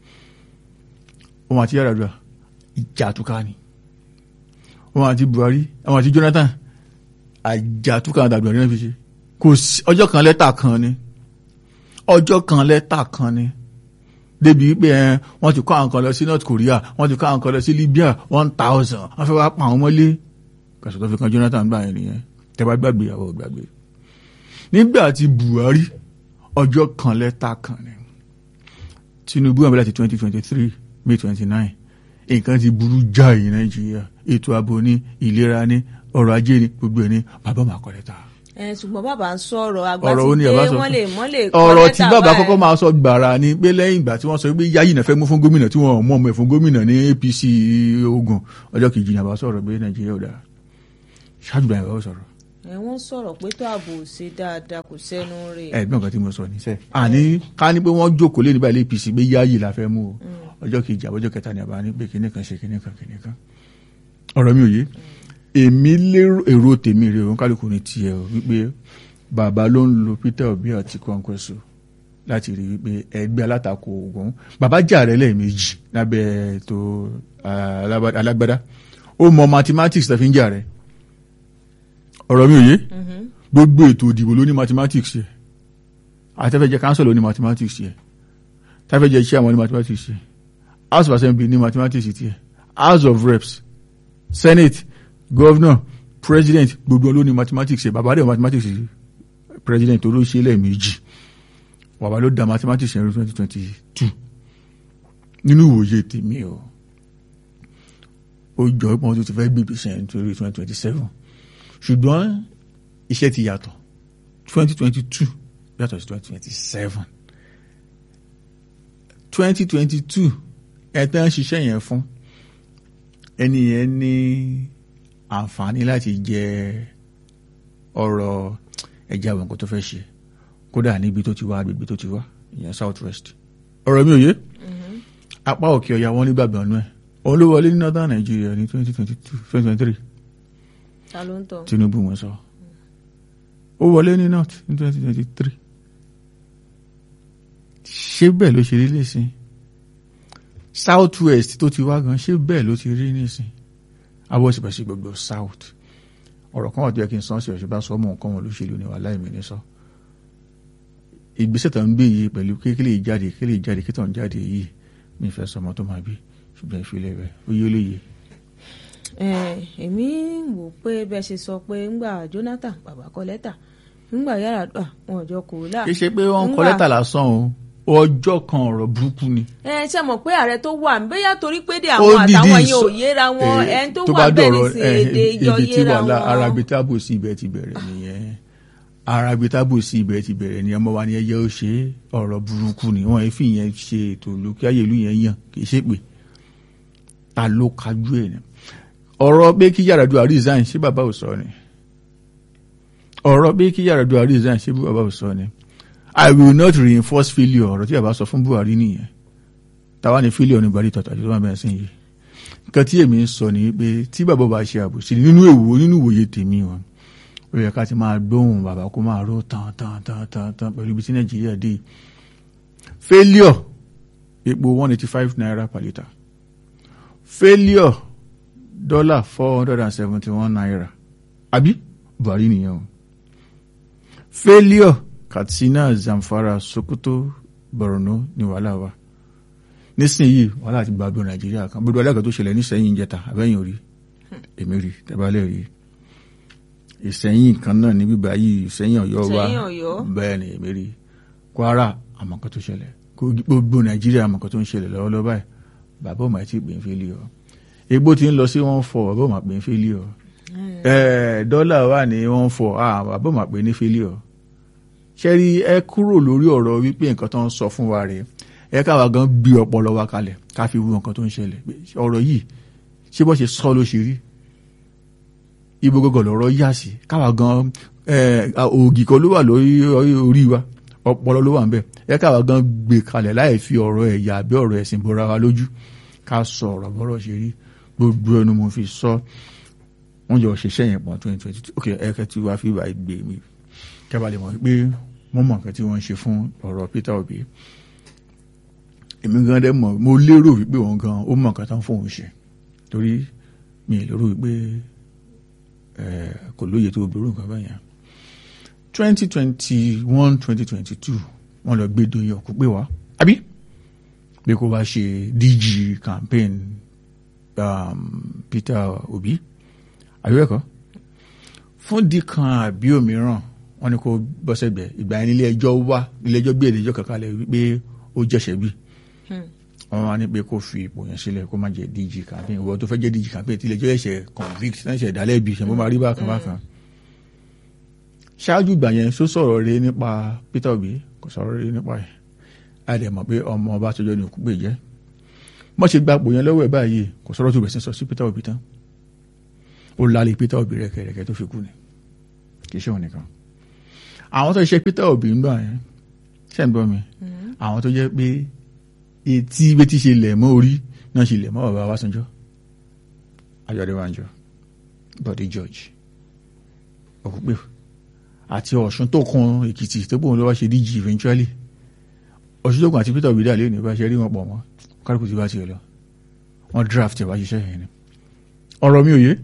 wọn àti Yar'Adua ìjà àtúkà ni wọn àti Buhari àwọn àti Jonathan àjà àtúkà àti àdúrà ní fi ṣe kò sí ọjọ́ kan lẹ́tà kan ni ọjọ́ kan lẹ́tà kan ni débi wípé ẹ wọ́n ti kó àwọn kan lọ sí North Korea wọ́n ti kó àwọn kan lọ sí Libya one thousand wọ́n fẹ́ wá pa àwọn mọ́lé kàṣọ tó fi kan Jonathan gbà yẹn nìyẹn tẹ́ bá gbàgbé àwọn ò gbàgbé nígbà tí Buhari ọjọ́ kan lẹ́tà kan ni Tinubu àbẹ̀lẹ̀ ti twenty twenty three May twenty nine nǹkan ti burú jáì Nàìjíríà ètò ààbò ní ìlera ní ọrọ̀ ajé ní gbogbo ẹ̀ ní bàbá máa kọ́ lẹ́tà ẹ ṣùgbọ́n bàbá ń sọ̀rọ̀ àgbà ọ̀rọ̀ ti ó ní dé ọba sọ wọ́n lè wọ́n lè kọ́ ọ̀rọ̀ tí lẹ́tà bàbá báyìí. kọ́kọ́ máa sọ gbàrà ni pé lẹ́yìn ìgbà tí wọ́n sọ pé yáyì náà fẹ́ mú fún gómìnà tí wọ́n mọ̀ ọmọ ẹ̀ fún gómìnà ní APC Ògùn ọjọ́ kejì ní àbá sọ̀rọ̀ pé Nàìjíríà ò dáa ṣáàjú báyìí bá sọ̀rọ̀ ẹ wọ́n sọ̀rọ̀ pé tó ààbò ò ṣe dáadáa kò sẹ́nu rẹ̀. ẹ̀gbọ́n nǹkan tí mo sọ níṣẹ́ àní ká ní pé wọ́n jókòó lé nígbà ilé APC pé yáyì la fẹ́ mú o ọjọ́ kejì àbọ̀jọ́ kẹta ni àbá ní pé kinní kan ṣe kinní kan kinní kan ọ̀rọ̀ mi ò yé èmi lérò èrò tèmi rè òun kálukú ní tiẹ̀ o wípé bàbá ló ń lo Peter Obi àti Kwankwaso láti rí wípé ẹgbẹ́ alátakò Ògùn bàbá jà rẹ̀ lẹ́ẹ̀mejì lábẹ́ ètò alábá- alágbádá ó mọ mathematics tó fi ń jà rẹ̀ ọ̀rọ̀ mi ò yé gbogbo ètò ìdìbò ló ní mathematics yẹ àtẹ́fẹ́jẹ́ council ló ní mathematics yẹ tẹ́fẹ́jẹ́ chairman ní mathematics yẹ house of assembly ní mathematics tiẹ̀ house of reps senate governor president gbogbo ló ní mathematics yẹ bàbá rẹ̀ mathematics yẹ president tó ló ṣe lẹ́ẹ̀mejì bàbá ló da mathematics yẹn twenty twenty two nínú ìwòye tèmi o ó jọ pé wọn tó ti fẹ́ gbé ìgbésẹ̀ nítorí twenty twenty seven ṣùgbọ́n iṣẹ́ ti yàtọ̀ twenty twenty two yàtọ̀ sí twenty twenty seven twenty twenty two ẹ̀tàn ṣiṣẹ́ yẹn fún ẹni yẹn ní àǹfààní láti jẹ ọ̀rọ̀ ẹja àwọn nǹkan tó fẹ́ ṣe kódà níbi tó ti wá agbègbè tó ti wá ìyẹn south west ọ̀rọ̀ mi ò yé apá òkè ọ̀yà wọn nígbàgbọ́ ọ̀nù ẹ̀ òun ló wọlé ní northern Nigeria ní twenty twenty two twenty twenty three ta ló ń tọ̀. Tinubu wọn sọ ó wọlé ní north ní twenty twenty three ṣé bẹ́ẹ̀ ló ṣe rí lẹ́sìn south west tó ti wá gan ṣé bẹ́ẹ̀ ló ti rí nísìn abọ́sibẹ̀sì gbogbo south ọ̀rọ̀ kan wà tó yẹ kí n sọ́n sí ọ̀ṣẹ́ bá sọ ọmọ nǹkan wọn olóṣèlú ni wàhálà ìmì ní sọ ìgbésẹ̀ tó ń gbé yìí pẹ̀lú kékeré ìjáde kékeré ìjáde kí tó ń jáde yìí mi fẹ́ sọmọ tó máa bí ṣùgbọ́n ìfilẹ̀ rẹ̀ ó yé olóye ẹ èmi wò pé bẹ́ẹ̀ ṣe sọ pé ńgbà Jonathan bàbá kọ lẹ́tà ńgbà Yar'Adua wọn ò jọ kò là. kì í ṣe pé wọ́n ń kọ Ńgbà- lẹ́tà lásán o ọjọ́ kan ọ̀rọ̀ burúkú ni ẹ ṣe mọ̀ pé ààrẹ tó wà bóyá torí pé dé ó àwọn dìdí àtàwọn yẹn ò sọ- yéra wọn eh, ẹni tó tó wà bá bẹ́ẹ̀ ní dọ̀rọ̀, sí eh, èdè ìjọ ibi tí yéra wàhálà wọn. arabitábò sí ibẹ̀ ti bẹ̀rẹ̀ nìyẹn arabitábò sí ibẹ̀ ti bẹ̀rẹ̀ nìyẹn ọmọ wa ni ẹyẹ ó ṣe é, ọ̀rọ̀ burúkú ni wọ́n fi yẹn ṣe ètò ìlú kí ayé ìlú yẹn yàn kì í ṣe pé ta ló kájú ẹ̀ ni ọ̀rọ̀ pé kí Yar'Adua resign ṣé bàbá ò sọ ni ọ̀rọ̀ pé kí Yar'Adua resign ṣé bàbá ò sọ ni I will not reinforce failure ọ̀rọ̀ tí bàbá sọ fún Buhari nìyẹn táwa ni failure ní Buhari tọ̀tà tó máa bẹ̀rẹ̀ sí yìí nǹkan tí èmi ń sọ ni pé tí bàbá bá ṣe àbòsí nínú èwo nínú ìwòye tèmi wọn ó yẹ ká ti máa gbóhùn bàbá kó máa ró tán tán tán tán tán pẹ̀lú ibi tí Nàìjíríà dé failure epo one eighty five naira per litre failure dollar four hundred and seventy one naira àbí Buhari nìyẹn o failure Katsina Zamfara Sokoto Borno ni wàhálà wa nísìnyí wàhálà ti gbàgbọ́ nàìjíríà kan gbogbo alága tó ṣẹlẹ̀ nísẹ̀yìn jẹta àbẹ́yìn orí èmi rí tẹ́bálẹ̀ rí ìsẹ̀yìn kan náà ní bíbá yìí ìsẹ̀yìn ọ̀yọ́ wa Ìsẹ̀yìn Ọ̀yọ́. bẹ́ẹ̀ ni èmi rí kwara àmọ̀kan tó ṣẹlẹ̀ Kogi- gbogbo nàìjíríà àmọ̀kan tó ń ṣẹlẹ̀ lọ́wọ́lọ́wọ́ báyìí bàbá ò máa ti pè ń fẹ́lí ọ egbò ti ń lọ sí one four bàbá ò máa pè ń fẹ́lí ọ ẹ̀ẹ́ dọ́là wà ní one four ah bàbá ò máa pè ní fẹ́lí ọ ṣẹ́rí ẹ kúrò lórí ọ̀rọ̀ wípé nǹkan tó ń sọ fún wa rèé ẹ káwa gan gbé ọpọlọ wa kalẹ̀ ká fi wo nǹkan tó ń ṣẹlẹ̀ pé ọ̀rọ̀ yìí ṣé bọ́ ṣe sọ ló ṣe rí ibo gọgọ lọ́rọ̀ yà sí káwa gan ẹ, ògì kan ló wà lórí orí wa ọpọlọ ló wà ń bẹ̀ ẹ káwa gan gbé kalẹ̀ láì fi ọ̀rọ̀ ẹ̀yà àbí ọ̀rọ̀ ẹ̀sìn bora wa lójú ká sọ ọ̀rọ̀ bọ́rọ̀ ṣe rí gbogbo ẹnu mo fi sọ wọ́n jọ ṣiṣẹ́ yẹn pọ̀ twenty twenty two ok ẹ̀kẹ́ tí wàá fi ìwà gbé mi kẹ́bà lè mọ̀ pé wọ́n mọ̀ nǹkan tí wọ́n ń ṣe fún ọ̀rọ̀ Peter Obi èmi gan dẹ́ mọ̀ mo lérò wípé òun gan ó mọ̀ nǹkan tán fóun ṣe torí mi ì lérò wípé kò lóye tó burú nǹkan báyẹn twenty twenty one twenty twenty two wọ́n lọ gbé Doyin ọkọ pé wá àbí pé kó wá ṣe DG campaign um, Peter Obi àbíwẹ̀kọ́ fún dìkan àbí òmíràn wọ́n ní kó bọ́sẹ̀gbẹ̀ ìgbà yẹn nílé ẹjọ́ wá nílé ẹjọ́ gbé ìdíjọ́ kankan lẹ̀ wípé ó jẹ̀ṣẹ̀ bí wọ́n wá ní pé kó fi ipò yẹn sílẹ̀ kó má jẹ́ DG campaign ìwọ tó fẹ́ jẹ́ DG campaign tí ilé ẹjọ́ ẹ̀ṣẹ̀ convict náà ṣẹ̀ dálẹ́bi ṣẹ̀ bó máa rí bákan bákan ṣáájú ìgbà yẹn só sọ̀rọ̀ rẹ nípa Peter Obi kò sọ̀rọ̀ rẹ nípa ẹ̀ a dẹ̀ mọ̀ pé ọmọ ọba àtijọ́ ni òkú gbè jẹ́ mọ̀ ṣe gba ipò yẹn lọ́wọ́ ẹ̀ báyìí kò sọ̀rọ̀ tó bẹ̀ sí sọ sí Peter Obi tán ó lálẹ́ Peter Obi rẹ̀kẹ̀rẹ̀kẹ̀ tó fi kú ni kì í ṣe òun nìkan àwọn tó ṣe Peter Obi ń gbà yẹn ṣe ń gbọ́ mi àwọn tó jẹ́ pé etí bí ti ṣe lẹ̀ mọ́ orí náà ṣe lẹ̀ mọ́ bàbá Ọbásanjọ́ Ayọ̀déwájú Bọ̀dé George òkúpè àti Ọ̀ṣun tó kan Èkìtì tó gbóhùn ló wá ṣe díjì eventually Ọ̀ṣun tó kan àti Peter Obi dà lé ní bá ṣe rí wọn pọ̀ mọ́ kálukú ti bá tiẹ̀ lọ wọ́n draft ẹ̀ wá ṣiṣẹ́ yẹn ni ọ̀rọ̀ mi ò yé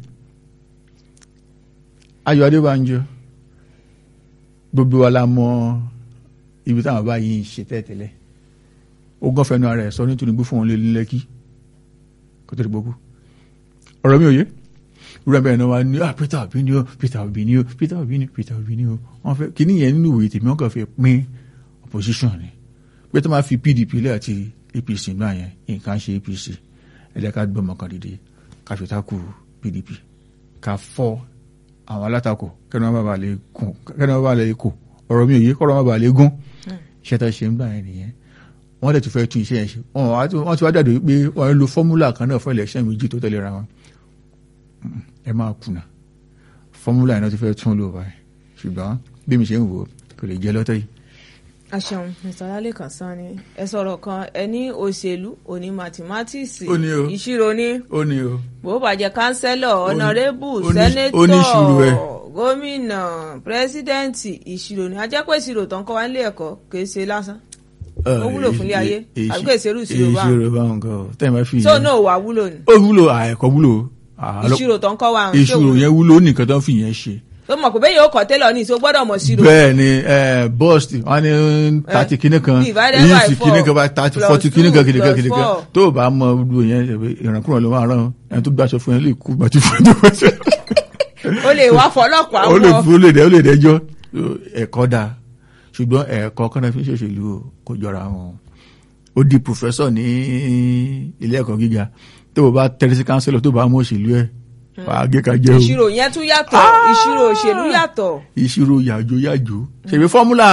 Ayọ̀ Adébánjọ gbogbo wa la mọ ibi táwọn bá yìí ṣe tẹ́tẹ́lẹ̀ ó gán fẹnu ara ẹ̀ sọ nítorí gbé fún òun lé lẹ́kí kó tó di gbogbo ọ̀rọ̀ mi ò yé rúra bẹ́ẹ̀ náà wá ní ah Peter Obi ni o Peter Obi ni o Peter Obi ni Peter Obi ni o wọ́n fẹ́ kíní yẹn nínú ìwé tèmi wọ́n kàn fi pín opposition ni pé tó máa fi PDP lẹ́ àti APC náà yẹn nǹkan ṣe APC ẹ̀dá ká gbọ́mọ kan dìde ká fi takù PDP ká fọ́ àwọn alátakò kẹ́ni wọ́n bá lè kùn kẹ́ni wọ́n bá lè kò ọ̀rọ̀ mi ò yé kọ́rọ̀ wọ́n bá lè gún iṣẹ́ tó ṣe ń gbà yẹn nìyẹn wọ́n dẹ̀ tún fẹ́ tún iṣẹ́ yẹn ṣe wọ́n ti wá dàdó pé wọ́n lo fọ́múlà kan náà fún election méjì tó tẹ̀lé ra wọn ẹ máa kùnà fọ́múlà yẹn náà ti fẹ́ tún lò báyìí ṣùgbọ́n bí mi ṣe ń wò kò lè jẹ́ lọ́tọ̀ yìí. àṣẹun mr lálẹ́kàn sanni ẹ sọ̀rọ̀ kan ẹ ní òṣèlú òní mathematics Ó ní o. ìṣirò ní ó ní o bó bàjẹ́ kánsẹ́lọ̀ ọ̀nàrẹ́bù ó ní- sẹ́nẹ́tọ̀ ó ní ìṣirò ẹ̀. gómìnà pírẹ́sídẹ́ǹtì ìṣirò ní ajẹ́pẹ́ ìṣirò tó ń kọ́ wá nílé ẹ̀kọ́ kì í ṣe lásán Ó wúlò fún ilé ayé, àbí kò ṣerú ìṣirò báwọn? ìṣirò báwọn kan o tẹ́yìn bá fi tó yẹn- náà wà wúlò ní ó wúlò àẹ̀kọ́ wúlò àlọ́- ìṣirò tó ń kọ́ wa ń ṣe ìṣirò wúlò. yẹn wúlò ó nìkan tó ń fi yẹn ṣe tó mọ̀ pé bẹ́ẹ̀ yóò kọ́ tẹ́lọ̀ ní ìṣó gbọ́dọ̀ mọ̀ ṣirò bẹ́ẹ̀ ni bọ́ọ̀sì wọn ní tàti kìíní kan divided èyí by sì four kìíní kan bá tàti plus fọ́tì kìíní kan two kìíní kan plus kìíní kan four. tó o bá mọ gbogbo yẹn ìrànkúrò ló máa rán ẹni tó gbàṣọ fún yẹn lè kú gbàtí fún ẹni tó gbàṣọ. ó lè wá fọlọ́pàá ó lè wọ fún ó lè dẹ ó lè dẹjọ́ ẹ̀kọ́ da ṣùgbọ́n ẹ̀kọ́ kọ́nà fi ń ṣòṣèlú o, kò jọra wọn ó di pòfẹ́sọ̀ ní ilé ẹ̀kọ́ gíga tó o bá tẹ́lẹ̀ sí kánsẹ́lọ̀ tó o bá mú òṣèlú ẹ̀ wàá gé ka jẹ́ o ìṣirò yẹn tún yàtọ̀ ìṣirò òṣèlú yàtọ̀ ìṣirò yàjò yàjò ṣèbí fọ́múlà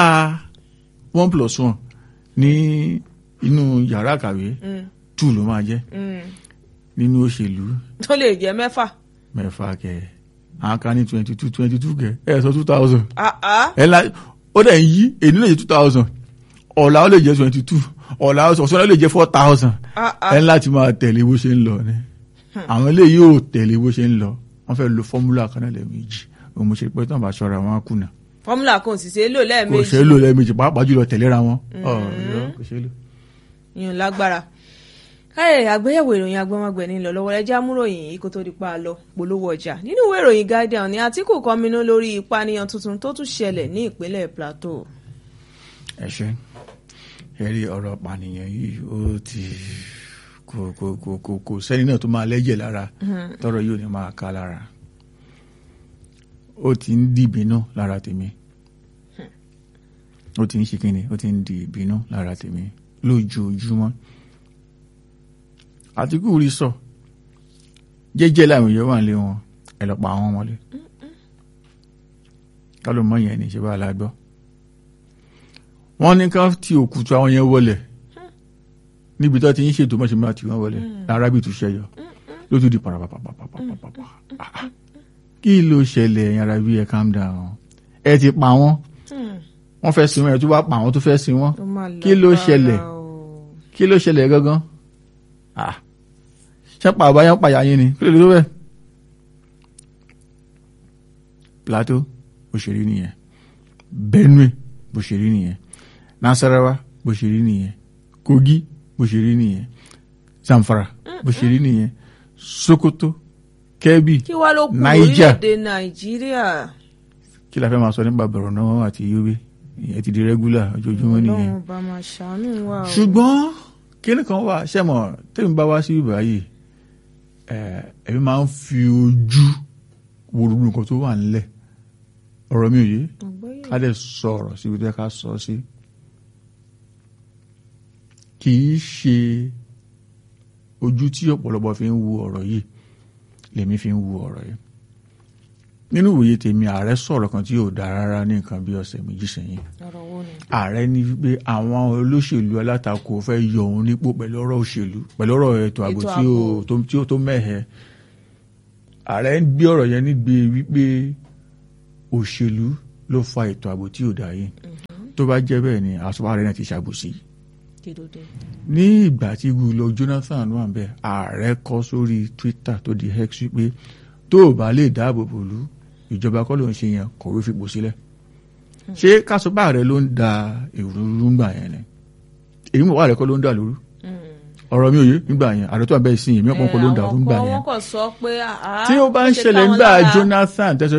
one plus one ní inú yàrá àkàwé two ló máa jẹ́ Mm. nínú òṣèlú tó lè jẹ́ mẹ́fà mẹ́fà kẹ àwọn kan ní twenty two twenty two kẹ ẹ sọ two thousand Ah, ah. ẹ la ó dẹ̀ ń yí èyí lè jẹ́ two thousand ọ̀la ó lè jẹ́ twenty two ọ̀la ọ̀sán ó lè jẹ́ four thousand Ah, ah. ẹ láti máa tẹ̀lé bó ṣe ń lọ ni àwọn eléyìí ò tẹ̀lé bó ṣe ń lọ wọ́n fẹ́ lo fọ́múlà kan náà lẹ́ẹ̀mejì òun mo ṣe pé tán bá ṣọ́ra wọn á kùnà fọ́múlà kan ò sì ṣe é lò kò lẹ́ẹ̀mejì ṣe é lò lẹ́ẹ̀mejì pàápàá jùlọ tẹ̀léra wọn ọ̀ọ́ kò ṣe é lò. yìnyín lágbára káyọ̀ àgbéyẹ̀wò ìròyìn agbọ́mọgbẹ̀ ní lọ lọ́wọ́ ẹja múròyìn yìí kó tó di pa á lọ polówó ọjà nínú ìwé ìròyìn Guardian ní Àtíkù kọminú lórí ìpànìyàn tuntun tó tún ṣẹlẹ̀ ní ìpínlẹ̀ Plateau ẹ ṣe ẹ rí ọ̀rọ̀ pànìyàn yìí ó ti kò kò kò kò kò sẹ́ni náà tó máa lẹ́jẹ̀ lára tọrọ yóò ní máa ká lára ó ti ń di ìbínú lára tèmi ó ti ń ṣe kíni ó ti ń di ìbínú lára tèmi lójoojúmọ́ Àtíkù rí sọ jẹ́jẹ́ láwọn èèyàn wà nílé wọn ẹ lọ pa àwọn wọlé ká ló mọ yẹn ní ṣe bá a la gbọ́ wọ́n ní ká ti òkùtù àwọn yẹn wọlẹ̀ níbi tó ti ń ṣètò mọ́ṣẹ́ máa ti wọ́n wọlẹ̀ arábì tún ṣẹyọ ló tún di parapapapapapapa kí ló ṣẹlẹ̀ ẹ̀yin arábì ẹ̀ calm down ẹ ti pa wọ́n wọ́n fẹ́ sin wọn ẹ̀ tó bá pa àwọn tó fẹ́ sin wọn ó máa kí ló lágbára ṣẹlẹ̀? o. kí ló ṣẹlẹ̀ gangan ah ṣẹ́pà àbáyá pàyà yín ni kí ló dé tó bẹ́ẹ̀ Plateau bó ṣe rí nìyẹn Benue bó ṣe rí nìyẹn Nasarawa bó ṣe rí nìyẹn Kogi bó ṣe rí nìyẹn Zamfara bó ṣe rí nìyẹn Sokoto Kebbi kí wàá ló kù Niger. lórílẹ̀‐èdè nàìjíríà kí la fẹ́ máa sọ nípa Borno àti Yobe ìyẹn ti di regular ojoojúmọ́ nìyẹn ọlọ́run bá máa ṣàánú wa o. ṣùgbọ́n kíni kan wà ṣẹ́mọ̀ tẹ́mi bá wá sí ibà yìí ẹ̀mí máa ń fi ojú wo gbogbo nǹkan tó wà nílẹ̀ ọ̀rọ̀ mi ò yé Àgbọ́yé. ká dẹ̀ sọ ọ̀rọ̀ síbi tó yẹ ká sọ sí kì í ṣe ojú tí ọ̀pọ̀lọpọ̀ fi ń wo ọ̀rọ̀ yìí lèmi fi ń wo ọ̀rọ̀ yìí nínú ìwòye tèmi ààrẹ sọ̀rọ̀ kan tí yóò dáa rárá ní nǹkan bí ọ̀sẹ̀ méjì sẹ́yìn ọ̀rọ̀ wo ni. ààrẹ ní wípé àwọn olóṣèlú alátakò fẹ́ yọ òun nípò pẹ̀lú ọ̀rọ̀ òṣèlú pẹ̀lú ọ̀rọ̀ ètò ààbò Ètò tí ó ààbò. tó tí ó tó mẹ́hẹ. ààrẹ ń gbé ọ̀rọ̀ yẹn nígbè wípé òṣèlú ló fa ètò ààbò tí ò dá yìí tó bá jẹ́ bẹ́ẹ̀ ni àsopọ̀ ààrẹ náà ti ṣàbòsí. kí ló dé. ní ìgbà tí gùlọ Jonathan wà bẹ́ẹ̀ ààrẹ kọ sórí Twitter tó di X wípé tó o bá lè dáàbò bò lú ìjọba kọ́ ló ń ṣe yẹn kọ̀wé fipò sílẹ̀ ṣé kásọpá rẹ ló ń da èrú ńgbà yẹn ni èyí mọ̀ wá rẹ kọ́ ló ń da lóru ọ̀rọ̀ mi ò yé nígbà yẹn ààrẹ tó wà bẹ́ẹ̀ sí èmi ọ̀pọ̀ kọ́ ló ń da lóru ńgbà àwọn yẹn kan wọ́n kọ̀ sọ pé àá tí ó bá ń ṣe ṣẹlẹ̀ káwọn nígbà lára. Jonathan tẹ́sán